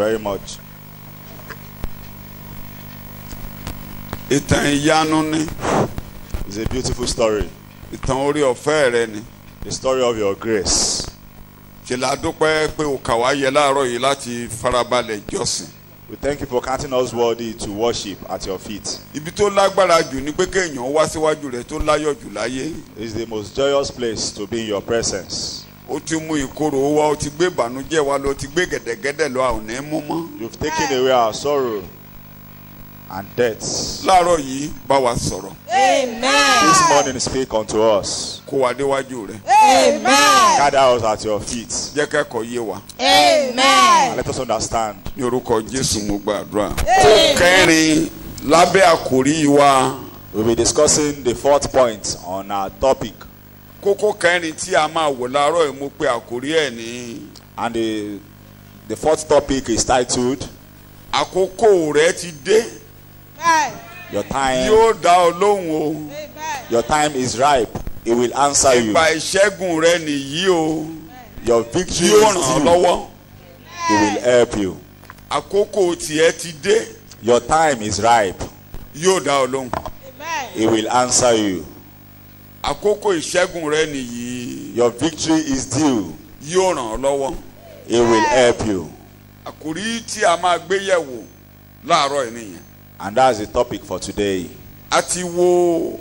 very much. ìtàn ìyanu ni It's a beautiful story. ìtàn orí ọ̀fẹ́ rẹ ni The story of your grace. ṣe la dúpẹ́ pé o kà wá yẹ láàárọ̀ yìí láti farabalẹ̀ jọ́sìn We thank you for counting us worthy to worship at your feet. ibi tó lágbára jù ni pé kéèyàn wá síwájú rẹ tó láyọ̀ jù láyé It's the most joyous place to be in your presence. ó ti mú ìkorò wá ó ti gbé ìbànújẹ́ wá lọ ó ti gbé gẹ̀dẹ̀gẹ̀dẹ̀ lọ àwọn ò ní mú mọ́ You've taken away our sorrow and death. láàárọ̀ yìí bá wa sọ̀rọ̀ Amen. This morning, speak unto us. kó wa déwájú rẹ Amen. Gather us at your feet. jẹ́ kẹ́kọ̀ọ́ yé wa And Amen. let us understand. ní orúkọ Jésù mo gbàdúrà. kó kẹrin lábẹ́ àkòrí wa We'll be discussing the fourth point on our topic. kókó kẹrin tí a máa wò láàárọ̀ yìí mo pe àkòrí ẹ̀ ní And the, the fourth topic is titled àkókò rẹ ti dé Your Time yóò dá ọ lóhùn o Your time is ripe. It will answer you. ìgbà ìṣẹ́gun rẹ nìyí o Your victory yóò ràn is ọ́ due. lọ́wọ́ It will help you. àkókò tiẹ̀ ti dé Your time is ripe. yóò dá ọ lóhùn It will answer you. àkókò ìṣẹ́gun rẹ nìyí Your victory is due. yóò ràn ọ́ lọ́wọ́ It will help you. àkòrí tí a máa gbé yẹ̀wò láàárọ̀ yìí nìyẹn And that's the topic for today. a ti wo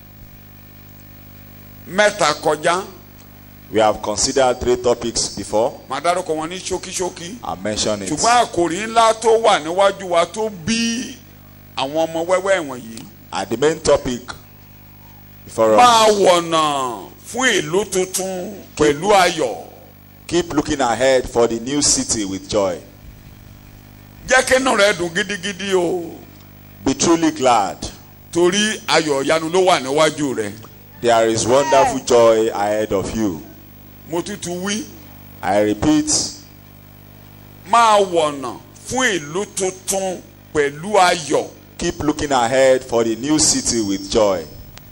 mẹ́ta kọjá We have considered three topics before. màá dárúkọ wọn ní ṣókíṣókí I mentioned it. ṣùgbọ́n àkòrí ńlá tó wà níwájú wa tó bí àwọn ọmọ wẹ́wẹ́ wọ̀nyí And the main topic before máa us. wọ̀nà fún ìlú tuntun pẹ̀lú ayọ̀ Keep looking ahead for the new city with joy. jẹ́ kínú rẹ dùn gidigidi o Be truly glad. torí ayọ̀ ìyanu ló wà níwájú rẹ There is wonderful joy ahead of you. mo tútù wí I repeat, máa wọ̀nà fún ìlú tuntun pẹ̀lú ayọ̀ keep looking ahead for the new city with joy.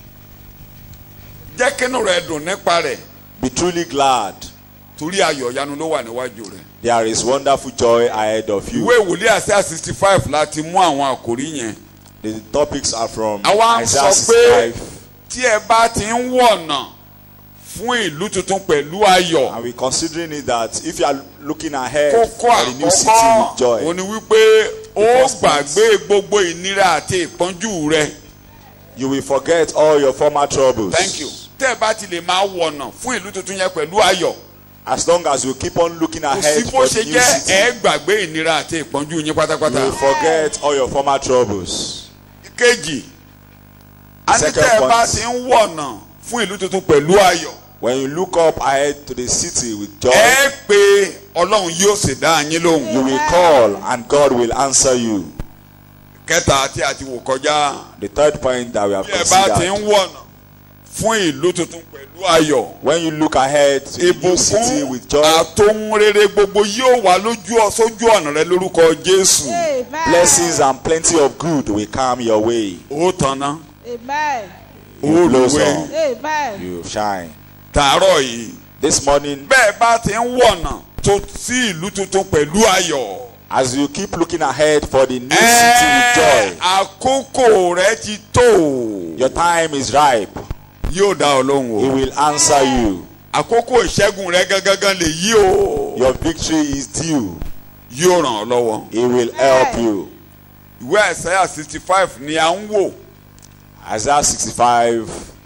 jẹ́ kínú rẹ dùn nípa rẹ̀ Be truly glad. torí ayọ̀ ìyanu ló wà níwájú rẹ. There is wonderful joy ahead of you. ìwé ìwòlé àṣà sixty five láti mú àwọn àkòrí yẹn The topics are from Àwa ń Isaiah sọ pé 65. tí ẹ bá ti ń wọ̀nà fún ìlú tuntun pẹ̀lú ayọ̀ And we're considering it that if you are looking ahead kókó for the new city àkọ́kọ́ with joy, òun ni wípé ó first point. gbàgbé gbogbo ìnira àti ìpọ́njú rẹ you will forget all your former troubles. thank you tẹ́ ẹ bá ti lè máa wọ̀nà fún ìlú tuntun yẹn pẹ̀lú ayọ̀ As long as you keep on looking kò sí ahead bó for ṣe the new jẹ́ city, ẹ gbàgbé ìnira àti ìpọ́njú yín you pátápátá. will forget all your former troubles. kejì a ní Second tẹ́ ẹ bá point. ti ń wọ̀nà fún ìlú tuntun pẹ̀lú ayọ̀ When you look up ahead to the city with joy, ẹ pé ọlọ́run yóò sì dá yín lóhùn. you will call and God will answer you. kẹta tí a ti wò kọjá The third point that we have bí ẹ bá ti ń considered. wọ̀nà fún ìlú tuntun pẹ̀lú ayọ̀ When you look ahead to the new city ìbùkún with joy, àtòhun rere gbogbo yóò wà lójú ọ sójú ọ̀nà rẹ lórúkọ jésù blessings and plenty of good will come your way. ó tanná Amen. ó You lùwẹ̀ blossom, Amen. you shine. tàárọ̀ yìí This morning, bẹ́ẹ̀ bá ti ń wọ̀nà tó sí ìlú tuntun pẹ̀lú ayọ̀ as you keep looking ahead for the new city with ẹ joy, àkókò rẹ ti tó your time is ripe. yóò dá ọ lóhùn He o will answer you. àkókò ìṣẹ́gun rẹ gangan lè yí o Your victory is due. yóò ràn ọ́ lọ́wọ́. He will help you. ìwé àìsáyà sixty five ni à ń wò Isaiah 65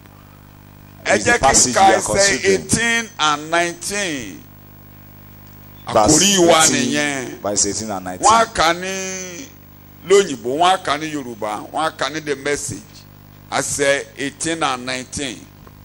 ẹ is the jẹ́ kí n passage ka we are ẹsẹ̀ considering. eighteen and nineteen Verse àkórí wa 18, nìyẹn verse 18 and 19. wọ́n á kà ní lóyìnbó wọ́n á kà ní yorùbá wọ́n á kà ní the message ẹsẹ̀ eighteen and nineteen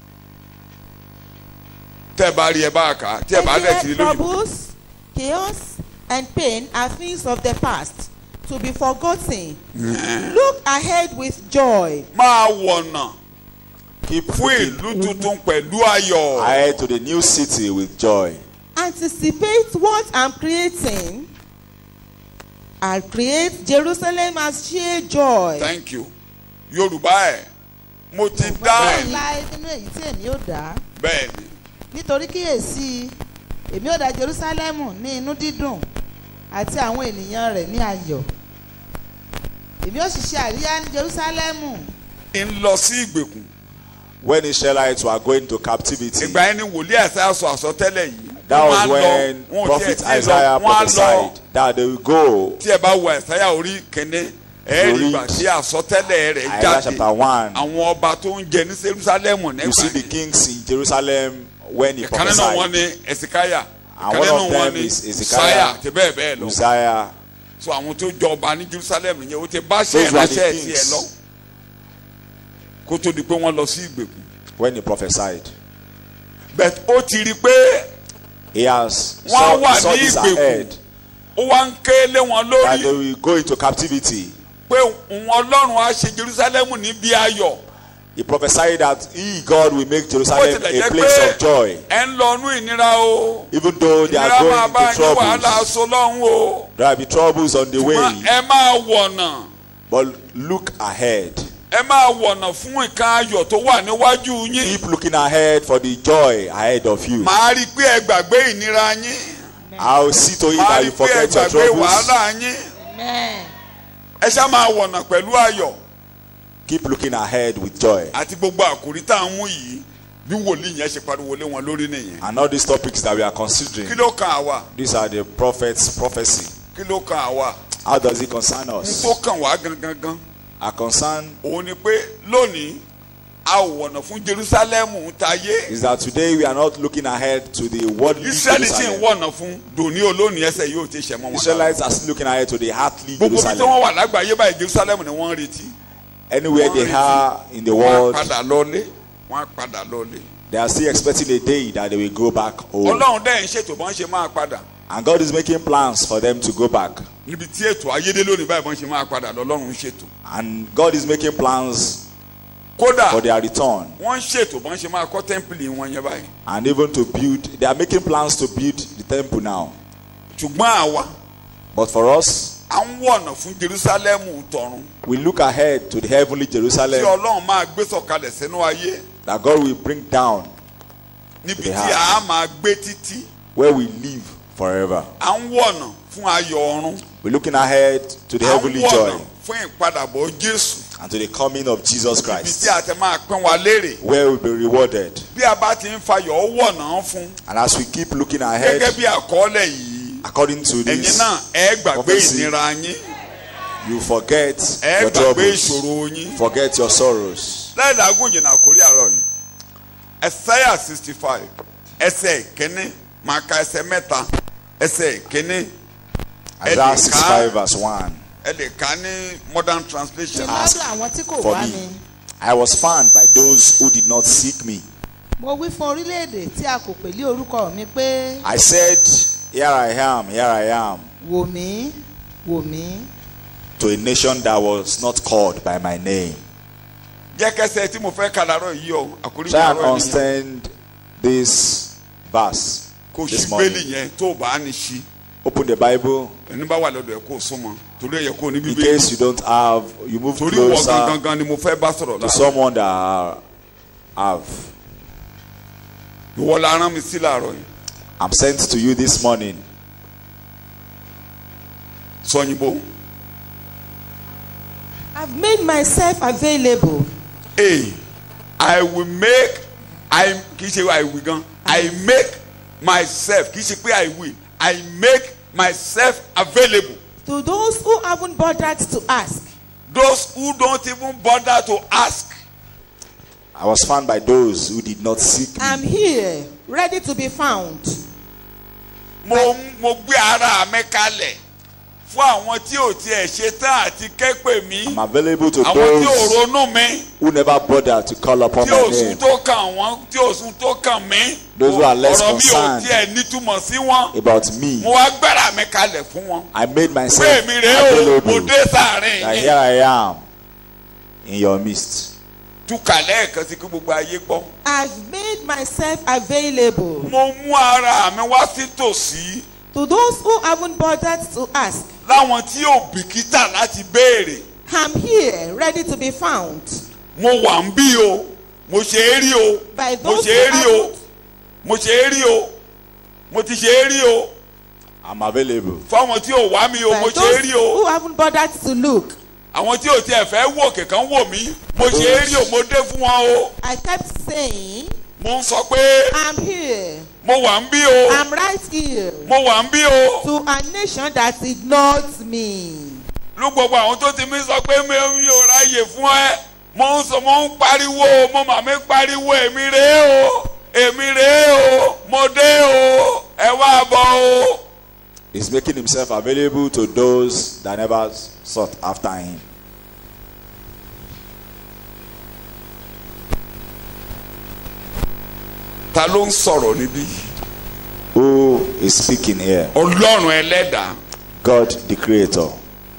tẹ́ ẹ bá rí ẹ bá kà á tí ẹ bá dẹ̀ sí Here, lóyìnbó troubles, chaos, and pain are things of the past to be forgotten. Look ahead with joy. máa wọ̀nà Keep fún looking ìlú tuntun pẹ̀lú ayọ̀ ahead to the new city with joy. Anticipate what I'm creating. I'll create Jerusalem as sheer joy. thank you yorùbá ẹ̀ mo ti dá ẹ̀ láì nínú èyí tí èmi ò dá bẹ́ẹ̀ ni nítorí kíyèsí èmi ò dá Jerusalem ní inú dídùn àti àwọn ènìyàn rẹ̀ ní ayọ̀ èmi ó sì ṣe àríyá ní Jerúsálẹ́mù ń lọ sí ìgbèkùn When Israelites were going to captivity, ìgbà yẹn ni wòlíì àṣà sọ àsọtẹ́lẹ̀ yìí that Wọ́n á was lọ, when wọn ò tiẹ̀ prophet tí ì lọ, Isaiah wọ́n á lọ. prophesied that they will go. tí ẹ bá wo àìsáyà orí kẹ́ne ẹ rí Read ìgbà tí àsọtẹ́lẹ̀ rẹ̀ Isaiah jáde chapter 1. àwọn ọba tó ń jẹ ní Jerusalem You nígbà see the yẹn kings in Jerusalem when he ìkan nínú wọn prophesied. ni ẹ̀sìkáyà And ìkan one nínú of wọn them ni is Hezekiah, sáyà àti bẹ́ẹ̀ bẹ́ẹ̀ lọ Uzziah. so àwọn tó jọba ní Jerusalem yẹn ó ti bá ṣe Those were the ìránṣẹ́ kings. tiẹ̀ lọ kó tó di pé wọ́n lọ sí ìgbèkùn when he prophesied. bẹ́ẹ̀ ó ti rí i pé He has Wọ́n saw, wà saw ní this ìgbèkùn. ahead ó wá ń ké lé wọn that they lórí will go into captivity. pé òun Ọlọ́run á ṣe Jerusalem níbi ayọ̀ He prophesied that he, God, will make bó Jerusalem tilẹ̀ a jẹ́ place pé of joy. ẹ ń lọ inú ìnira o Even though they ìnira are máa going bá into yín wàhálà troubles, aṣọ lọ́hùn o there will be troubles on the ṣùgbọ́n way. ẹ máa wọ̀nà But look ahead. ẹ máa wọ̀nà fún nǹkan ayọ̀ tó wà níwájú yín Keep looking ahead for the joy ahead of you. màá rí i pé ẹ gbàgbé ìnira yín I'll see to it màá that rí you i pé ẹ forget your gbàgbé troubles. wàhálà yín amen ẹ ṣá máa wọ̀nà pẹ̀lú ayọ̀ Keep looking ahead with joy. àti gbogbo àkòrí tá à ń mú yìí bí wòlíì yẹn ṣe pariwo lé wọn lórí nìyẹn And all these topics that we are kí considering, ló kan àwa these are the prophet's prophecy. kí ló kan àwa How does it concern n us? tó kàn wá gangan gan Our concern òun ni pé lónìí a ò wọ̀nà fún Jerusalem tayé is that today we are not looking ahead to the worldly Israẹli sì ń Jerusalem. wọ̀nà fún dòní olónìí ẹsẹ̀ yóò ti ṣẹ̀ mọ́ wọn lára. Israelites are still looking ahead to the earthly gbogbo ibi tí Jerusalem. wọ́n wà lágbàáyé báyìí Jerusalem ni wọ́n ń retí Anywhere wọ́n ń they retí. are in the wọ́n á world, padà lọ́lé wọ́n á padà lọ́lé they are still expecting a day that they will go back home. Ọlọ́run dẹ́yìn ṣètò bọ́n ṣe máa padà And God is making plans for them to go back. níbi tí ètò ayédè lónìí báyìí bọ́n ṣe máa padà lọ́lọ́run ń ṣètò And God is making plans kódà for their return. wọ́n ń ṣètò bọ́n ṣe máa kọ́ tẹ́ḿpìlì wọn yẹn báyìí And even to build, they are making plans to build the temple now. ṣùgbọ́n àwa But for us, à ń wọ̀nà fún Jerusalem tọ̀run we look ahead to the heavenly tí Jerusalem Ọlọ́run máa gbé sọ̀kalẹ̀ sínú ayé that God will bring down, níbi They tí have. a máa gbé títí where we live forever. à ń wọ̀nà fún ayọ̀ ọ̀run We're looking ahead to the à ń heavenly wọ̀nà joy fún ìpadàbọ̀ Jésù and to the coming of Jesus ibi Christ, tí a ti máa pín wa lérè where we'll be rewarded. bí a bá ti ń fayọ̀ wọ̀nà fún And as we keep looking gẹ́gẹ́ ahead, bí àkọọ́lẹ̀ yìí according to ẹ̀yin this, náà ẹ gbàgbé prophecy, ìnira yín you forget ẹ your gbàgbé troubles, ìṣòro yín forget your sorrows. lẹ́ẹ̀dàgùn jìnnà àkórí àárọ̀ yìí ẹsẹ̀yà sixty five ẹsẹ̀ kínní máa ka ẹsẹ̀ mẹ́ta ẹsẹ̀ kínní Isaiah Ẹnìkan- 65 verse 1. ẹ lè kà á ní modern translation lọ́dọ̀ àwọn tí kò for wá me. mi I was found by those who did not seek me. mo wí fún orílẹ̀-èdè tí a kò pè lé orúkọ mi pé I said, Here I am, here I am, wò mí wò mí to a nation that was not called by my name. jẹ́ kẹsẹ̀ tí mo fẹ́ kà láàárọ̀ yìí o àkórí Try and àárọ̀ yìí nìyẹn. understand this verse kò sí this bẹ́ẹ̀lì morning. yẹn tó o bá ní sí Open the Bible. ẹni bá wà lọ́dọ̀ ẹ̀ kó o súnmọ́ torí ẹ̀ yẹ kó o ní In bíbélì case you don't have, you move torí wọ closer gangan ni mo fẹ́ bá sọ̀rọ̀ to láàárọ̀ someone that are- have. ìwọ la rán mi sí láàárọ̀ yìí I'm sent to you this morning. sọyìnbó I've made myself available hey I will make I kì í ṣe I will gan I make myself kì í ṣe pé I will I make myself available to those who haven't bothered to ask. those who don't even bother to ask I was found by those who did not seek me. I'm here, ready to be found. mo mo gbé ara mi kalẹ̀ fún àwọn tí ò tiẹ̀ ṣe tán àti kẹ́pẹ́ mi I'm available to àwọn tí ò those ronú mi who never bothered to call upon tí my ò sùn name tó kàn wọ́n tí ò sùn tó kàn mí Those who are less ọ̀rọ̀ mi ò concerned. tiẹ̀ nítumọ̀ sí wọn about me. mo wá gbára mi kalẹ̀ fún wọn I made pé myself èmi rèé o mo available. dé sáàrin That yín here I am in your midst. túkà lẹ́ẹ̀kan sí kí gbogbo ayé gbọ́ I've made myself available mo mú ara mi wá sí tòsí to those who haven't bothered to ask. láwọn tí ò bìkítà láti béèrè I'm here, ready to be found. mo wà ń bí o mo ṣe é rí o By mo those ṣe é who rí o haven't mo ṣe é rí o mo ti ṣe é rí o I'm available. fáwọn tí ò wá mi o mo But ṣe é those rí o who haven't bothered to look, àwọn tí ò tiẹ̀ fẹ́ wò kẹ̀kẹ́ wò mí mo ṣe é rí o mo dé fún wọn o I kept saying, mo ń sọ pé I'm here, mo wà ń bí o I'm right here, mo wà ń bí o to a nation that ignored me. ló gbogbo àwọn tó ti mí sọ pé mi mi ò ráyè fún ẹ mo ń sọ mo ń pariwo mo mà mí pariwo èmi rèé o èmi rèé o mo dé o ẹ wá bọ̀ o. He's making himself available to those that never sought after him. ta ló ń sọ̀rọ̀ níbí Who is speaking here? ọlọ́run ẹlẹ́dàá God the Creator.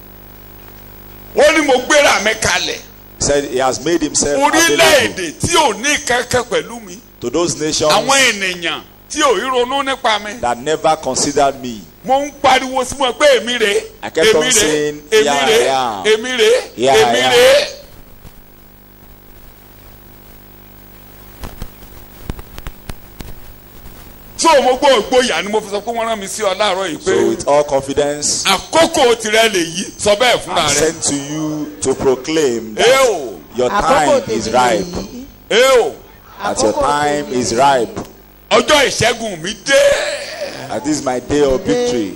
ó ní mo gbéra mi kalẹ̀ He said he has made himself available orílẹ̀-èdè tí ò ní kankan pẹ̀lú mi to those nations àwọn ènìyàn tí ò rí ronú nípa mi that never considered me. mo ń pariwo sí wọn pé èmi rè I kept on èmi rè saying, èmi "Yeah, rè yeah. èmi rè Yeah, èmi yeah." rè. so mo gbọ́ ògbóyà ni mo fi sọ pé wọ́n rán mi sí ọ láàárọ̀ yìí pé So with all confidence, àkókò tirẹ̀ lèyí sọ bẹ́ẹ̀ fúnra I'm rẹ̀ sent to you to proclaim ẹ that o your Àkókò time is tèmi ripe. nìyí. ẹ o That your Àkókò time tèmi is nìyí. ripe. ọjọ́ ìṣẹ́gun mi dé. That this is my day of victory.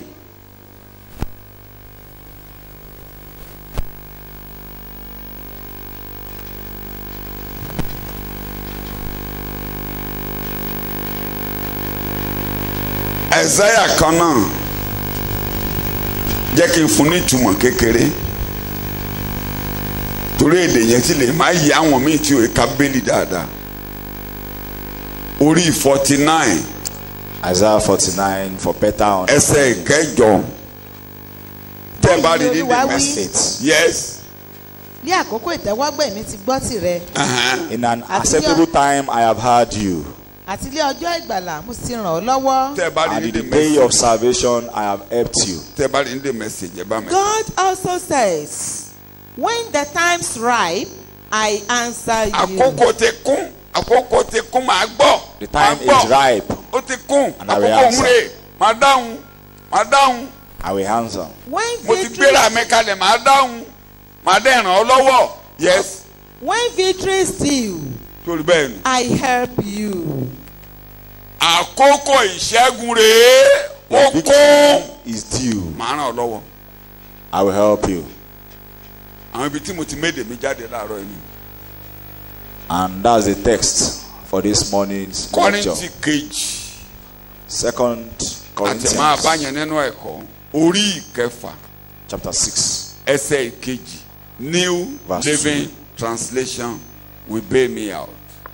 ẹ̀sáyà kan náà jẹ́ kí n fún ní ìtumọ̀ kékeré torí èdè yẹn ti lè má yí àwọn míì tí ò ká bẹ́ẹ̀lì dáadáa orí forty nine Isaiah 49 for better ẹsẹ̀ understanding. ìkẹjọ tẹ́ ẹ bá rí Báyìí ni ní Olúwa the wí. message yes ní àkókò ìtẹ́wọ́gbà mi ti gbọ́ tirẹ̀ uh-huh. In an Àti acceptable time, I have heard you. àti ilé ọjọ́ ìgbàlà mo sì ràn ọ́ lọ́wọ́. tẹ́ ẹ bá rí And ní in the the day of message salvation, I have helped you. tẹ́ ẹ bá rí ní the message ẹ bá mi. God also says, when the time's ripe, I answer you. àkókò ti kún àkókò ti kún màá gbọ́ The màá time gbọ́. is ripe. ó ti kún And I will àkókò answer. òun rè màá dáhùn màá dáhùn I will answer. When mo ti victory, gbéra mi kalẹ̀ màá dáhùn màá dẹ̀ ràn ọ́ lọ́wọ́ yes when victory is due, torí bẹ́ẹ̀ ni. I help you. àkókò ìṣẹ́gun rèé ó Your kún victory is due. màá ràn ọ́ lọ́wọ́ I will help you. àwọn ibi tí mo ti méde mi jáde láàárọ̀ yìí ni. And that's the text for this morning's kọ́rìntì lecture. kejì Second àti máa bá Corinthians yẹn nínú ẹ̀kọ́ orí ìkẹfà chapter 6. ẹsẹ̀ ìkejì new Verse living translation will bail me out.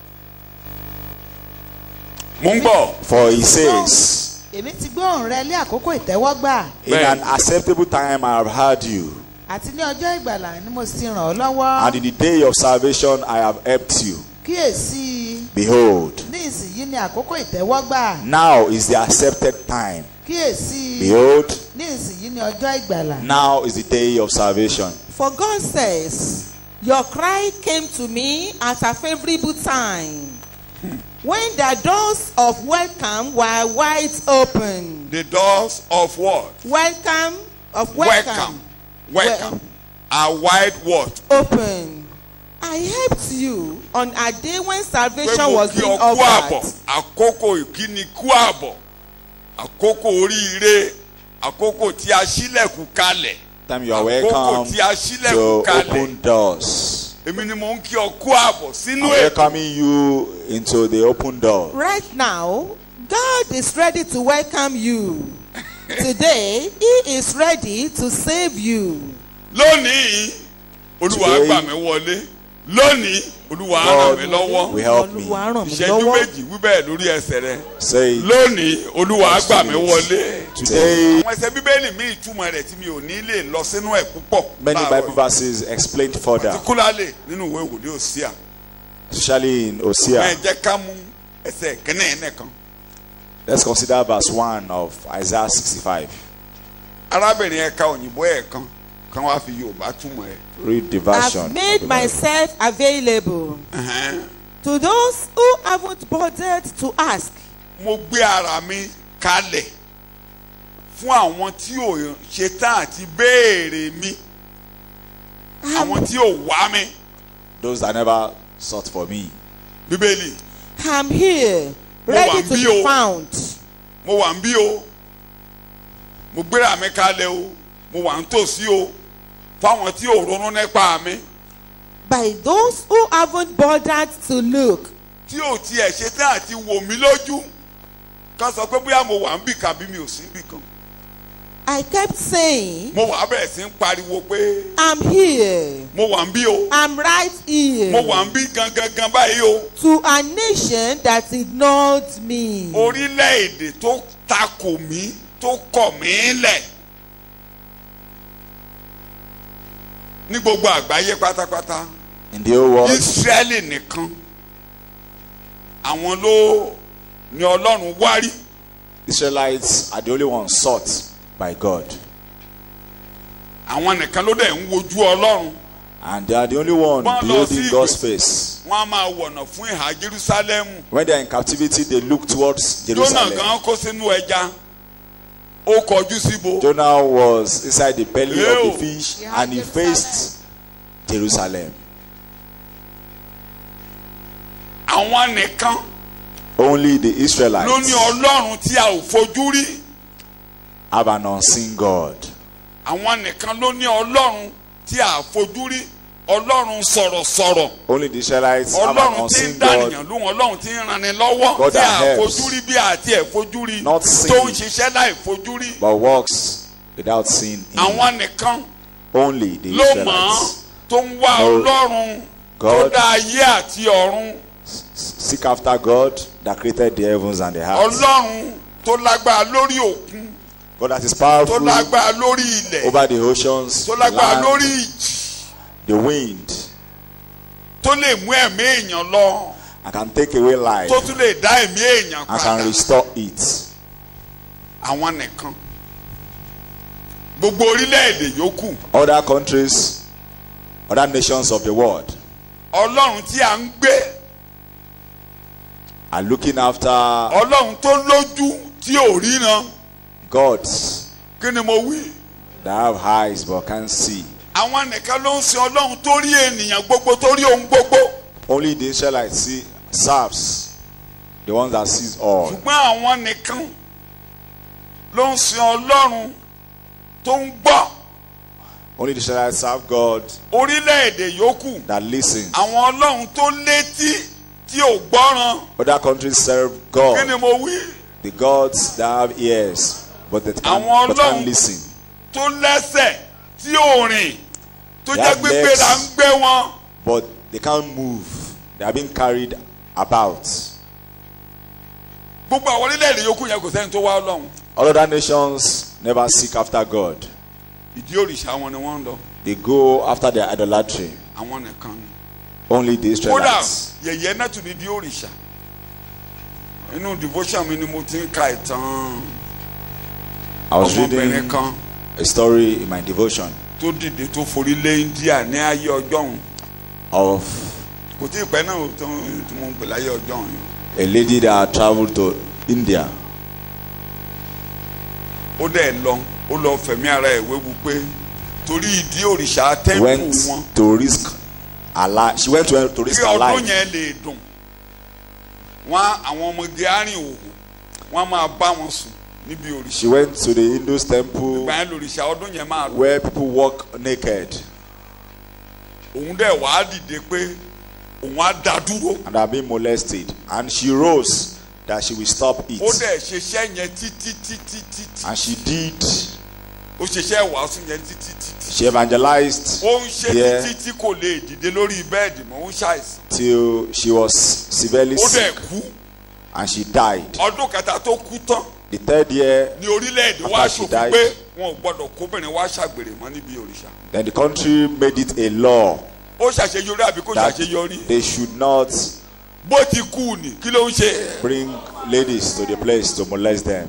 mo ń gbọ́. For he says, Èmi ti gbóhùn rẹ lé àkókò ìtẹ́wọ́gbà In Bẹ́ẹ̀. an acceptable time I have heard you, àti ní ọjọ́ ìgbàlà ni mo sì ràn ọ́ lọ́wọ́. and in the day of salvation I have helped you. Kíyèsí Behold, ní ìsinyìí ni àkókò ìtẹ́wọ́gbà. now is the accepted time. Kíyèsí Behold, ní ìsinyìí ni ọjọ́ ìgbàlà. now is the day of salvation. For God says, Your cry came to me at a favorable time, when the doors of welcome were wide open. the doors of what. Welcome of welcome welcome, welcome are wide what. open. I helped you on a day when pé salvation mo was kí being ọ kú àbọ̀ offered. àkókò ìkíni kú àbọ̀ àkókò oríire àkókò tí a ṣílẹ̀kùn kalẹ̀ Time you are àkókò welcome tí a to ṣílẹ̀kùn kalẹ̀ open doors. èmi ni mo ń kí ọ kú àbọ̀ sínú I'm ètò welcoming you into the open door. Right now, God is ready to welcome you. Today, He is ready to save you. lónìí olúwa Today- gbà mí wọlé lónìí olúwa ràn mí lọ́wọ́ will help me. Olúwa ràn mí ìṣẹ́jú lọ́wọ́. méjì wíbẹ̀ lórí ẹsẹ̀ rẹ Say it. lónìí olúwa gbà mí wọlé. Today, àwọn ẹsẹ̀ bíbélì mi ìtumọ̀ rẹ̀ tí mi ò ní lè lọ sínú ẹ̀ púpọ̀ many láàárọ̀ Bible yìí. verses explained further, particularly nínú ìwé ìwòlé òsíà especially in ẹ Hosea. jẹ́ ká mú ẹsẹ̀ kínní ẹ̀ nìkan Let's consider verse 1 of Isaiah 65. arábìnrin ẹ̀ka òyìnbó ẹ̀ kan kan wá fi yorùbá túmọ̀ ẹ̀. Read the version. I've of made the Bible. myself available Ẹ̀hẹ́n. to those who haven't bothered to ask. mo gbé ara mi kalẹ̀ fún àwọn tí ò ṣetán àti béèrè mi àwọn tí ò wá mi Those that never sought for me. bíbélì I'm here, Mo ready wà to bí be o. found. mo wà ń bí o mo gbéra mi kalẹ̀ o mo wà ń tòsí o fáwọn tí ò ronú nípa mi By those who haven't bothered to look, tí ò tiẹ̀ ṣetán àti wò mí lójú ká sọ pé bóyá mo wà ń bì kan bí mi ò sí bì kan I kept saying, mo wà bẹ̀rẹ̀ sí ń pariwo pé I'm here, mo wà ń bí o I'm right here. mo wà ń bí gangan gan báyìí o To a nation that ignored me. orílẹ̀-èdè tó takò mí tó kọ̀ mí lẹ̀ ní gbogbo àgbáyé pátápátá In the whole world, Ísírẹ́lì nìkan àwọn ló ní Ọlọ́run wárí Israelites are the only ones sought by God. àwọn nìkan ló dẹ̀ ń wojú Ọlọ́run And they are the only one Wọ́n lọ beholding sí God's ìgbè- face. wọ́n á máa wọ̀nà fún ìhà Jerúsálẹ́mù When they are in captivity, they look towards Jónà Jerusalem. gan kó sínú ẹja ó kọjú síbo Jonah was inside the belly Ew. of the fish Yeah, and he Jerusalem. faced Jerusalem. àwọn nìkan Only the ló ní Israelites Ọlọ́run tí a ò fojú rí have an unseen God. àwọn nìkan ló ní Ọlọ́run tí a ò fojú rí Ọlọ́run sọ̀rọ̀sọ̀rọ̀ Only the Israelites have an Ọlọ́run tí ń unseen dánìyàn God. lóhùn Ọlọ́run tí ń ranni lọ́wọ́ God tí a that helps. fojú rí bí àti ẹ̀ fojú rí Not tó ń seen. ṣiṣẹ́ láì fojú rí But works without seeing him. àwọn nìkan Only the ló mọ̀ ọ́n Israelites. tó ń wá No. Ọlọ́run tó God. dá ayé àti ọ̀run Seek after God that created the heavens and the earth. Ọlọ́run tó lágbára lórí òkun God that is tó powerful lágbára lórí ilẹ̀ over the oceans, tó the lágbára lórí land, ìjì the wind, tó lè mú ẹ̀mí èèyàn lọ and can take away life tó tún lè dá ẹ̀mí èèyàn and can padà restore it. àwọn nìkan gbogbo orílẹ̀-èdè yòókù Other countries, other nations of the world Ọlọ́run tí a ń gbé are looking after Ọlọ́run tó lójú tí ò ríran gods kí ni mo wí that have eyes but can't see. àwọn nìkan ló ń sin Ọlọ́run tó rí ènìyàn gbogbo tó rí ohun gbogbo Only the Israelites see serves the ones that sees all. ṣùgbọ́n àwọn nìkan ló ń sin Ọlọ́run tó ń gbọ́ Only the Israelites serve God orílẹ̀-èdè yòókù that listens. àwọn Ọlọ́run tó létí tí ò gbọ́ràn Other countries serve kí ni God, mo wí the gods that have ears but they can't, Àwọn but Ọlọ́run- can't listen. tó lẹ́sẹ̀ tí ò rìn tó They jẹ́ have gbígbé legs. là ń gbé wọn. But they can't move. They are being carried about. gbogbo àwọn orílẹ̀-èdè yòókù yẹn kò sẹ́ni tó wá Ọlọ́run All other nations never seek after God. ìdí òrìṣà wọn ni wọ́n ń lọ They go after their idolatry. àwọn nìkan ni. Only the kódà Israelites. yẹ̀yẹ́ náà tún ní ìdí òrìṣà inú devotion mi ni mo ti ń ka ìtàn I was ọmọbìnrin reading kan a story in my devotion tó dìde tó forí lé India ní ayé ọjọ́ òun of kò tí ì pẹ́ náà tó tí mo ń pè láyé ọjọ́ òun a lady that traveled to India. ó dẹ̀ lọ ó lọ fẹ̀mí ara ẹ̀ wéwu pé torí ìdí òrìṣà tẹ́ǹpù Went wọn to risk her life. She went to, to risk kí her ọdún life. yẹn lè dùn wọn àwọn ọmọge arìn òwò wọn máa bá wọn sùn níbi òrìṣà She went to the Hindus temple ìgbà yẹn lòrìṣà ọdún yẹn máa lọ where people walk naked òun dẹ̀ wàá dìde pé òun á dá dúró and are being molested. And she rose that she will stop ó it. dẹ̀ ṣiṣẹ́ yẹn títí títí títí And she did. ó ṣiṣẹ́ wàásù yẹn títí títí She evangelized ó ń ṣe there títí tí kò lè dìde lórí bẹ́ẹ̀dì mọ́ ó ń ṣàìsàn till she was severely ó dẹ̀ sick kú and she died. ọdún kẹta tó kú tán The third year, ní orílẹ̀-èdè wa After she ṣòfin died. pé wọn ò gbọ́dọ̀ kóbìnrin wá ṣàgbèrè mọ́ níbi òrìṣà then the country made it a law ó ṣàṣeyọrí àbí kò that ṣàṣeyọrí they should not bó ti kú ni kí ló ń ṣe bring ladies to the place to molest them.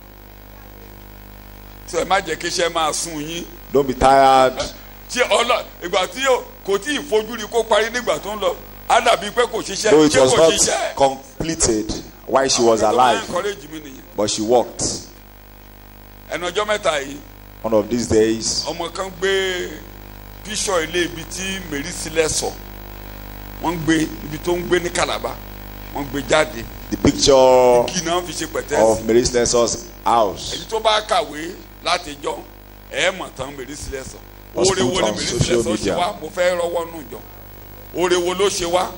tí ẹ má jẹ́ kí iṣẹ́ máa sún yín Don't be tired. ṣé ọlọ ìgbà tí yóò kò tí ì fojú rí kó parí nígbà tó ń lọ á dàbí pé kò ṣiṣẹ́ Though it ṣé was kò not ṣiṣẹ́ completed while she was Àwọn tó máa ń alive, encourage mi nìyẹn but she walked. ẹnu ọjọ́ mẹ́ta yìí One of these days, ọmọ kan gbé píṣọ ilé ibi tí mary sílẹ̀ sọ wọ́n gbé ibi tó ń gbé ní Calabar wọ́n gbé jáde the picture kí náà fi ṣe pẹ̀tẹ́sì of Mary Slensor's house èyí tó bá kàwé láti jọ ẹ mọ̀ tán mary sílẹ̀ sọ Was oore wo put ni on mary social sílẹ̀ sọ ṣe media. wá mo fẹ́ rọwọ́ nù jọ oore wo ló ṣe wá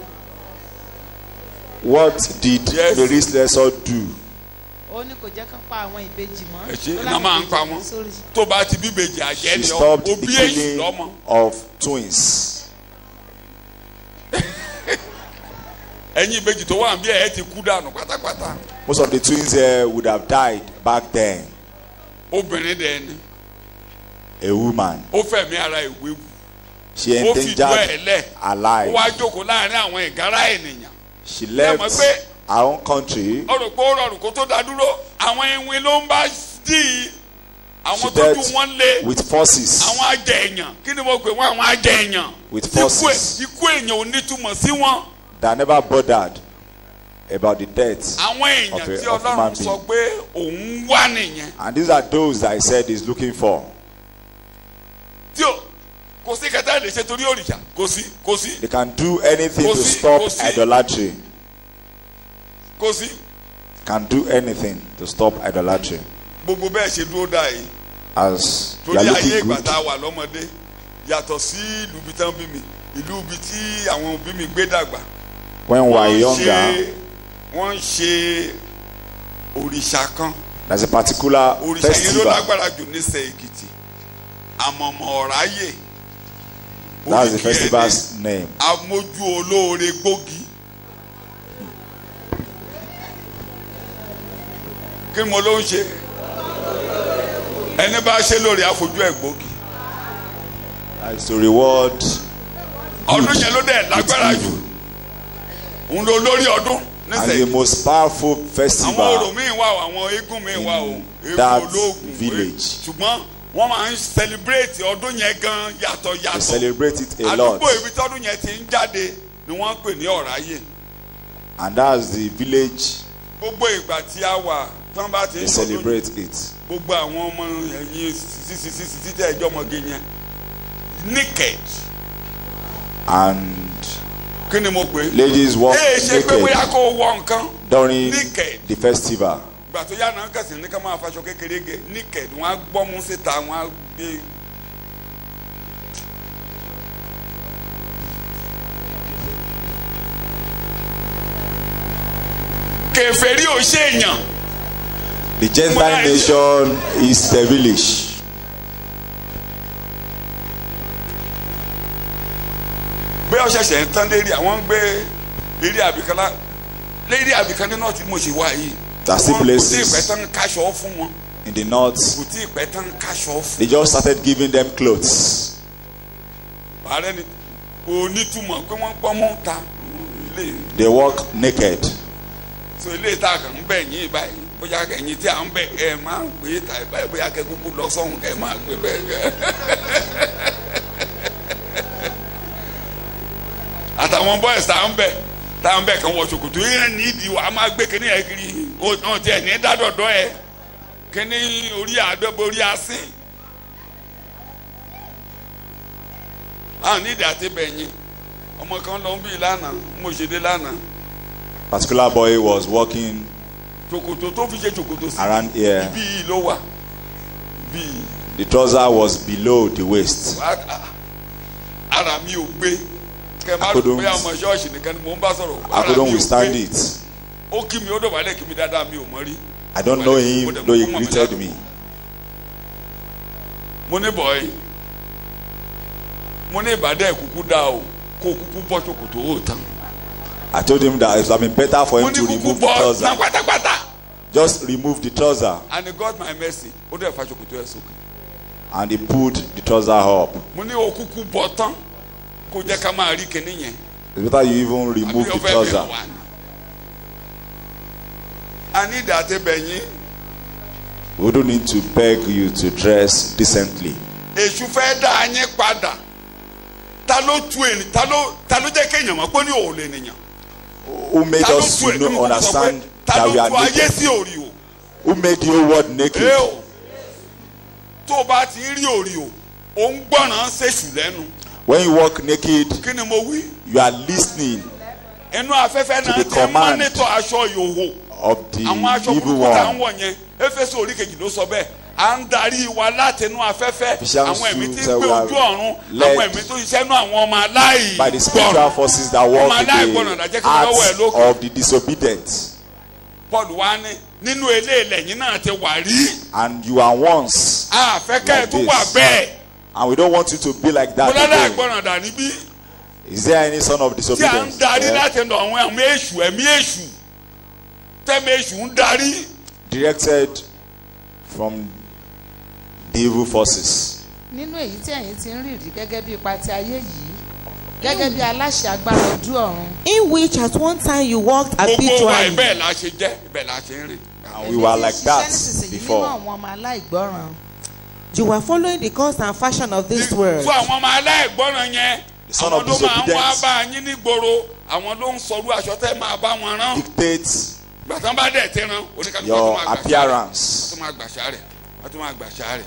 what did Yes. Mary Slessor do ó ní kò jẹ́ kán pa àwọn ìbejì mọ́. ẹ ṣe Ó iná láwọn máa ń ìbejì pa kú wọn sórí. tó bá ti bíbejì àjẹ́ she ni ọ stopped the òbí èyí killing lọ́mọ of twins ẹ̀yin ìbejì tó wà bí ẹ ti kú dànù pátápátá most of the twins here would have died back then obìnrin dẹ̀ ni a woman ó fẹ̀mí ara ìwé wù she ó fi ìjọ ẹ̀ endangered lẹ̀ her ó life wá jókòó láàrin àwọn ìgárá ènìyàn she mọ̀ left pé- her own country ó rò pé ó rọrùn kó tó dá dúró àwọn ìwìn ló ń bá dì í àwọn she tójú dealt wọn lé with forces àwọn ajẹ èèyàn kí ni mo pè wọn àwọn ajẹ èèyàn With Ikú ẹ̀- forces. ikú èèyàn ò ní túmọ̀ sí wọn that never bothered about the death àwọn èèyàn Of a- tí of ọlọ́run human sọ being. pé òun wá nìyẹn and these are those that he said he's looking for tí o kò sí kẹta lè ṣe torí òrìṣà kò sí kò sí they can do anything Kò to sí- stop kò sí. idolatry kò sí can do anything to stop idolatry gbogbo bẹ́ẹ̀ ṣe dúró dà yìí as you torí are ayé looking ìgbà good tá a wà lọ́mọdé yàtọ̀ sí ìlú ibi tán bí mi ìlú ibi tí àwọn òbí mi gbé dàgbà when we were wọ́n younger ṣe wọ́n ń ṣe òrìṣà kan there's a particular òrìṣà yìí ló festival lágbára jù ní sẹ èkìtì àmọ̀mọ̀ ọ̀ráyè that's the oríkì ẹ̀ ní festival's name amójú olóore gbógi kí ni mo ló ń ṣe ẹni bá ṣe lórí àfojú ẹ̀ gbógi that is to reward ọdún yẹn ló dẹ̀ lágbára jù òun ló lórí ọdún and nísẹ̀yìn the most powerful àwọn orò festival míì wà o àwọn eégún míì wà o eégún that ológun village. ṣùgbọ́n wọ́n máa ń celebrate ọdún yẹn gan yàtọ̀ they yàtọ̀ celebrate it a lot àdúgbò ibi tọ́dún yẹn ti ń jáde ni wọ́n ń pè ní ọ̀ráyè and that's the village gbogbo ìgbà tí a wà tán bá ti they ń sọdún celebrate it gbogbo àwọn ọmọ ẹ̀yìn sísísísí títẹ̀ ẹjọ́ ọmọge yẹn naked and kí ni mo pè é ladies walk ee ṣe pé bóyá naked kó o wọ nǹkan during naked. the festival ìgbà tó yá náà kẹsì ní ká máa faṣọ kékeré ge naked wọn á gbọ́mú síta wọn á gbé. kèfèrí ò ṣe èèyàn the gentile nation is devilish bí ọ ṣẹ̀ṣẹ̀ ń tán lérí àwọn ń gbé lérí àbíkan lá lérí àbíkan ní nọ́ọ̀tì mo ṣe wá yìí There are still Wọ́n kò tí ì places. pẹ́ tán káṣọ fún wọn in the north kò tí ì pẹ́ tán káṣọ fún they just started giving them clothes ààrẹ ni kò nítumọ̀ pé wọ́n gbọ́mú ta ilé they walk naked so ilé ìta kan ń bẹ̀ yín báyìí bóyá ẹ̀yin tí à ń bẹ̀ ẹ̀ máa ń gbé ta ẹ̀ báyìí bóyá kẹ́kúkú lọ sọ́hun kẹ́ máa gbé bẹ́ẹ̀ kẹ́. àtàwọn boys tá à ń bẹ̀ tá à ń bẹ̀ kàn wọ ṣòkòtò yẹn ní ìdí wa a máa gbé kíní ẹ̀ kiri ọ̀hún tiẹ̀ ní dádọ̀dọ̀ ẹ̀ kíní orí àdọ́gbò orí asín. a ní ìdí àti bẹ̀yìn ọmọ kan lọ ń bí lánàá mo ṣe dé lánàá particular boy was walking ṣòkòtò tó fi ṣe ṣòkòtò sí around here ibi yìí ló wà ibi yìí the trouser was below the waist Wá- a- ara mi ò gbé kẹ má I rò couldn't- pé àwọn ṣọ́ọ̀ṣì nìkan ni mò ń bá sọ̀rọ̀ i ara mi couldn't ò withstand gbé it ó kí mi ó dọ̀bálẹ̀ kí mi dáadáa mi ò mọ̀ rí i don't know him though he greeted me mo ní bọ̀ọ́yì mo ní ìbàdàn ìkúkú dá o kó kúkú bọ́ ṣòkòtò ó tán i told him that it would have been better for mo him ní to kúkú remove the bọ́ trouser ná pátápátá just remove the trouser and he got my mercy ó dẹ̀ fa ṣòkòtò ẹ̀ sókè and he pulled the trouser up mo ní o kúkú bọ́ tán kó jẹ́ ká máa rí kinní yẹn it's better you even remove àbí the ọfẹ trouser bẹ̀rẹ̀ wá ni. a ní ìdá àti bẹ̀yìn we don't need to beg you to dress decently èṣù fẹ́ dá a yín padà ta ló tu ènì ta ló ta ló jẹ́ kéèyàn mọ̀ pé ní òun lè nìyàn who made ta ló us tu to ènì know mo kọ́ sọ pé understand ta that we ló are tu ayé naked sí òrì o who made the whole world naked ee o tó o bá ti rí òrìò ò ń gbọ́ràn ṣèṣù lẹ́nu When you walk naked, kí ni mo wí you are listening inú afẹ́fẹ́ To náà the ti command. mọ́nítọ̀ aṣọ ìhòhò of the àwọn aṣọ evil burúkú tá à ń one. wọ̀ yẹn éfésù orí kejì ló sọ bẹ́ẹ̀ à ń darí wa látinú afẹ́fẹ́ Ephesians àwọn ẹ̀mí tí ń two, gbé we are ojú ọ̀run led àwọn ẹ̀mí tó ṣiṣẹ́ nú àwọn ọmọ By the spiritual aláìgbọràn forces that work Ọmọ in aláìgbọràn the dàjẹ́ kí wọ́n lọ́wọ́ ẹ̀ hearts lókè. of the disobedient. paul wá ní nínú eléèlẹ̀ yín náà ti wà rí And you are once, àfẹ́kẹ́ Like tó this. wà bẹ́ẹ̀ and we don't want you to be like mo that lọ́dọ̀ again. àìgbọràn dà níbí Is there any son of tí a ń disobedience? darí there? láti ẹnu àwọn ẹ̀mí èṣù ẹ̀mí èṣù tẹ́mi èṣù ń darí Directed from the evil forces. nínú èyí tí ẹ̀yin ti ń rìrì gẹ́gẹ́ bí ipa ti ayé yìí gẹ́gẹ́ bí aláṣẹ agbára ojú ọ̀run In which at one time you walked gbogbo wa habitually. ibẹ̀ la ṣe jẹ́ ibẹ̀ la ṣe ń rìn. And we were like that nísinsìnyí nínú before. àwọn ọmọ aláìgbọràn You were following the course and fashion of this world. fún àwọn ọmọ aláìgbọràn yẹn The son àwọn of ló máa ń wá disobedience. bá yín nígboro àwọn ló ń sọrú aṣọ tẹ́ máa bá wọn rán Dictates gbàtàn bá dẹ̀ tẹ́ rán oníkàlùkù tó your máa gbàṣà rẹ̀ appearance. tó máa gbàṣà rẹ̀ wọ́n tó máa gbàṣà rẹ̀.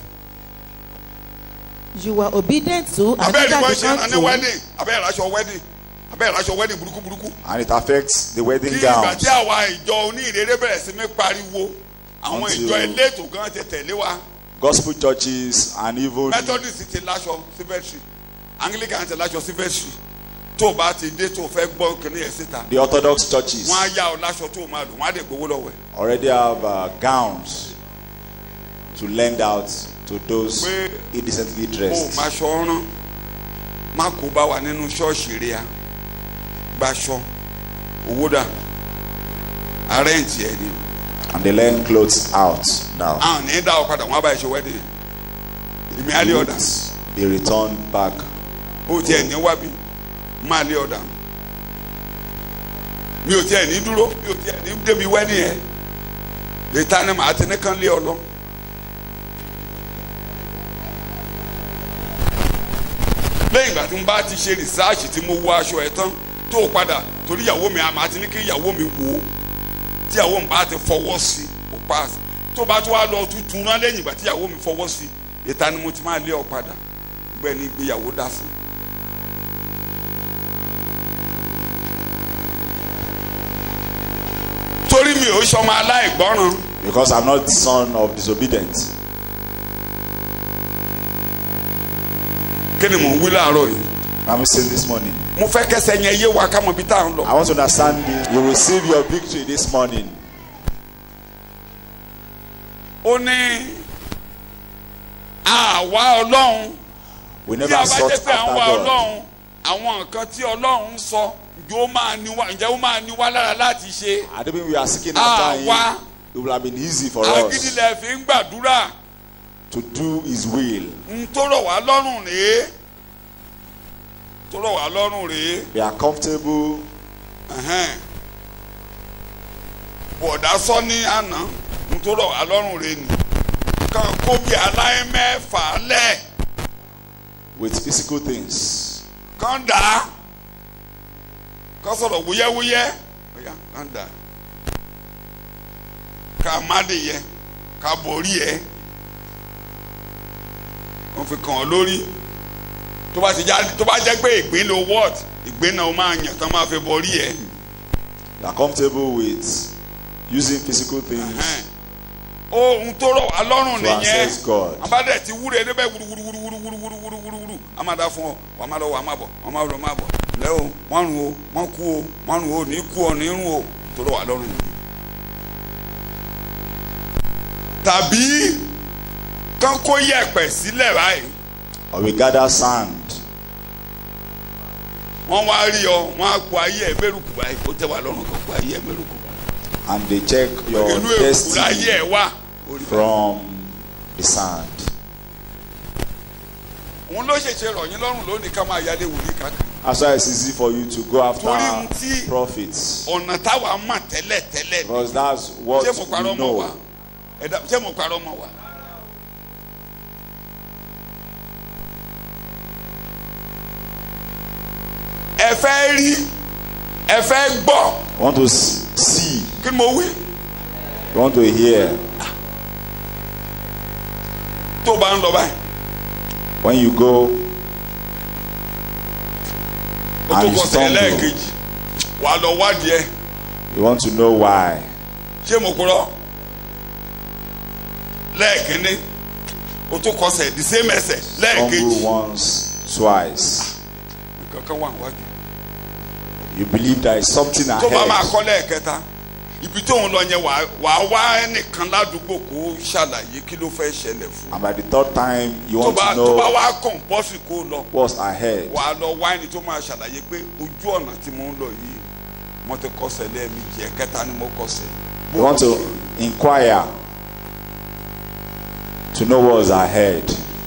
You were obedient to and abẹ́rẹ́ neither ìwọ ṣe rán ní began to. wedding abẹ́rẹ́ ìraṣọ wedding abẹ́rẹ́ ìraṣọ wedding burúkú burúkú. And it affects the kí wedding ìgbà gowns. tí àwa ìjọ oníìrere bẹ̀rẹ̀ sí mi pariwo àwọn Until- ìjọ elétò gan ti tẹ̀lé wa Gospel churches and even methodist ti láṣọ sífẹ́tì anglican ti láṣọ sífẹ́tì tó o bá ti dé tó o fẹ́ gbọ́ kìnìún yẹn síta the Orthodox churches wọ́n á yá ọ láṣọ tó o máa lò wọ́n á dẹ̀ gbowó lọ́wọ́ ẹ̀. already have uh, gowns to lend out to those Pé indecently o dressed. máa ṣọ ọ́rán má kó bá wa nínú ṣọ́ọ̀ṣì rẹ̀ a gbaṣọ owó dà àrẹ́ǹtì ẹ̀ ni And they lend clothes out now. àwọn ní dá ọ padà wọ́n á bá ẹ ṣe wedding èmi á lé ọ̀dà Goods Be returned back. ó tiẹ̀ ní wábí máa lé ọ̀dà mi ò tiẹ̀ ní dúró mi ò tiẹ̀ ní débi wedding yẹn lè ta ni màá ti ní kán lé ọ lọ. lẹ́yìn ìgbà tí mo bá ti ṣe rìsáàṣì tí mo wọ aṣọ ẹ̀ tán tó o padà torí ìyàwó mi àmà ti ní kí ìyàwó mi wò ó tí ìyàwó mi bá ti fọwọ́ sí o pass tó bá tó wá lọ tuntun rán lẹ́yìn ìgbà tí ìyàwó mi fọwọ́ sí ìta ni mo ti máa lé ọ padà gbẹ́ ní ìgbéyàwó dá sí. torí mi ò sọmọ aláìgbọràn Because I'm not the son of disobedience. kí ni mò ń wí láàárọ̀ yìí I'm saying this morning. mo fẹ́ kẹsẹ̀ yẹn yé wa ká mọ ibi tá à ń lọ. I want to understand this. You receive your victory this morning. ó ní àwa ọlọ́run We tí a never bá sought jẹ́ after pé àwọn God. ọlọ́run àwọn nǹkan tí ọlọ́run ń sọ ǹjẹ́ ó máa ní wa ǹjẹ́ ó máa ní wa lára láti ṣe I don't mean we are seeking after àwa Him. It will have been easy for us agídílẹ̀ fi ń gbàdúrà to do His will. ń tó rọ̀ wá lọ́rùn rèé tó rọ̀ wá lọ́rùn rèé We are comfortable. ẹ̀hẹ́n. bọ̀dá sọ ní àná ń tó rọ̀ wá lọ́rùn rèé ni kàn kó bí aláìmẹ́fà lẹ̀ with physical things. kàn dà á kàn sọ̀rọ̀ wúyẹ́wúyẹ́ ọ̀yà kàn dà á ká má dé yẹ ká borí yẹ wọ́n fi kàn ọ́ lórí tó bá ti já tó bá jẹ́ pé ìgbín lo wọ́ọ̀t ìgbín náà ó máa yàn tán máa fi borí yẹ. We are comfortable with using physical things. Ẹ̀hẹ́n. ohun tó rọ̀ wá lọ́rùn To nìyẹn access God. abádẹ ti wúre níbẹ̀ wúruwúruwúruwúruwúruwúruwúru a máa da fún ọ wà á máa lọ wà á máa bọ̀ wà á máa lọ máa bọ̀ lẹ́ o wọ́n rùn o wọ́n kú o wọ́n rùn o ní kú ọ ní rùn o tó rọ̀ wá lọ́rùn nìyẹn. tàbí kán kó yẹ̀pẹ̀ sílẹ̀ báyìí Or we gather sand wọ́n wá rí ọ wọ́n á kó ayé ẹ̀ mẹ́rùkù báyìí ó tẹ́ wá lọ́rùn kan kó ayé ẹ̀ mẹ́rùkù and they check your inú èkó láyé destiny ẹ̀ wá. from the sand. òun ló ṣèṣe rọ̀ yín lọ́rùn lónìí ká máa yálé wòlíì káàkiri. That's why it's easy for you to go Torí ohun after tí- prophets. ọ̀nà táwa mọ̀ tẹ́lẹ̀ tẹ́lẹ̀ Because that's what ṣé mo parọ́ we mọ́ wa know. ẹ̀dá ṣé mo parọ́ mọ́ wa. ẹ fẹ́ rí ẹ fẹ́ gbọ́ You want to s- see, kí ni mo wí you want to hear. tó bá ń lọ báyìí When you go, o tó And you kọsẹ̀ stumble. lẹ́ẹ̀kejì wàá lọ wádìí ẹ̀ you want to know why. ṣé mo kúrọ́ lẹ́ẹ̀kínní o tó kọsẹ̀ the same ẹsẹ̀ lẹ́ẹ̀kejì Stumble once, twice. kankan wà wájú You believe there is something tó bá máa ahead. kọ́ lẹ́ẹ̀kẹta ibi tó ń lọ yẹn wàá wàá wá ẹnìkan ládùúgbò kó ṣàlàyé kí ló fẹ́ ṣẹlẹ̀ fún And by the third time, you tó want bá to tó bá know wá kọ̀ǹpọ́sì kó lọ what's ahead. wàá lọ wá ẹni tó máa ṣàlàyé pé ojú ọ̀nà tí mo ń lọ yìí mo ti kọsẹ̀ lẹ́ẹ̀mejì ẹ̀kẹta ni mo kọsẹ̀. You want to inquire to know what's ahead.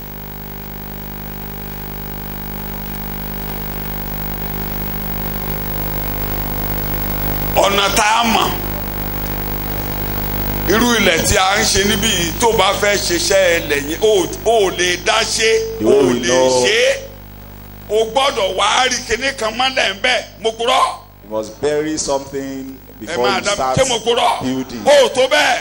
ọ̀nà tá a mọ̀ irú ilẹ̀ tí a ń ṣe níbí yìí tó bá fẹ́ ṣiṣẹ́ ilẹ̀ yẹn o ò lè dá ṣe You o ò will lè know. ṣe é o gbọ́dọ̀ wá rí kinní kan mọ́lẹ̀ ń bẹ́ẹ̀ mo kúrọ́ You must bury something ẹ before máa you dá start ṣé mo kúrọ́ building. o ò tó bẹ́ẹ̀.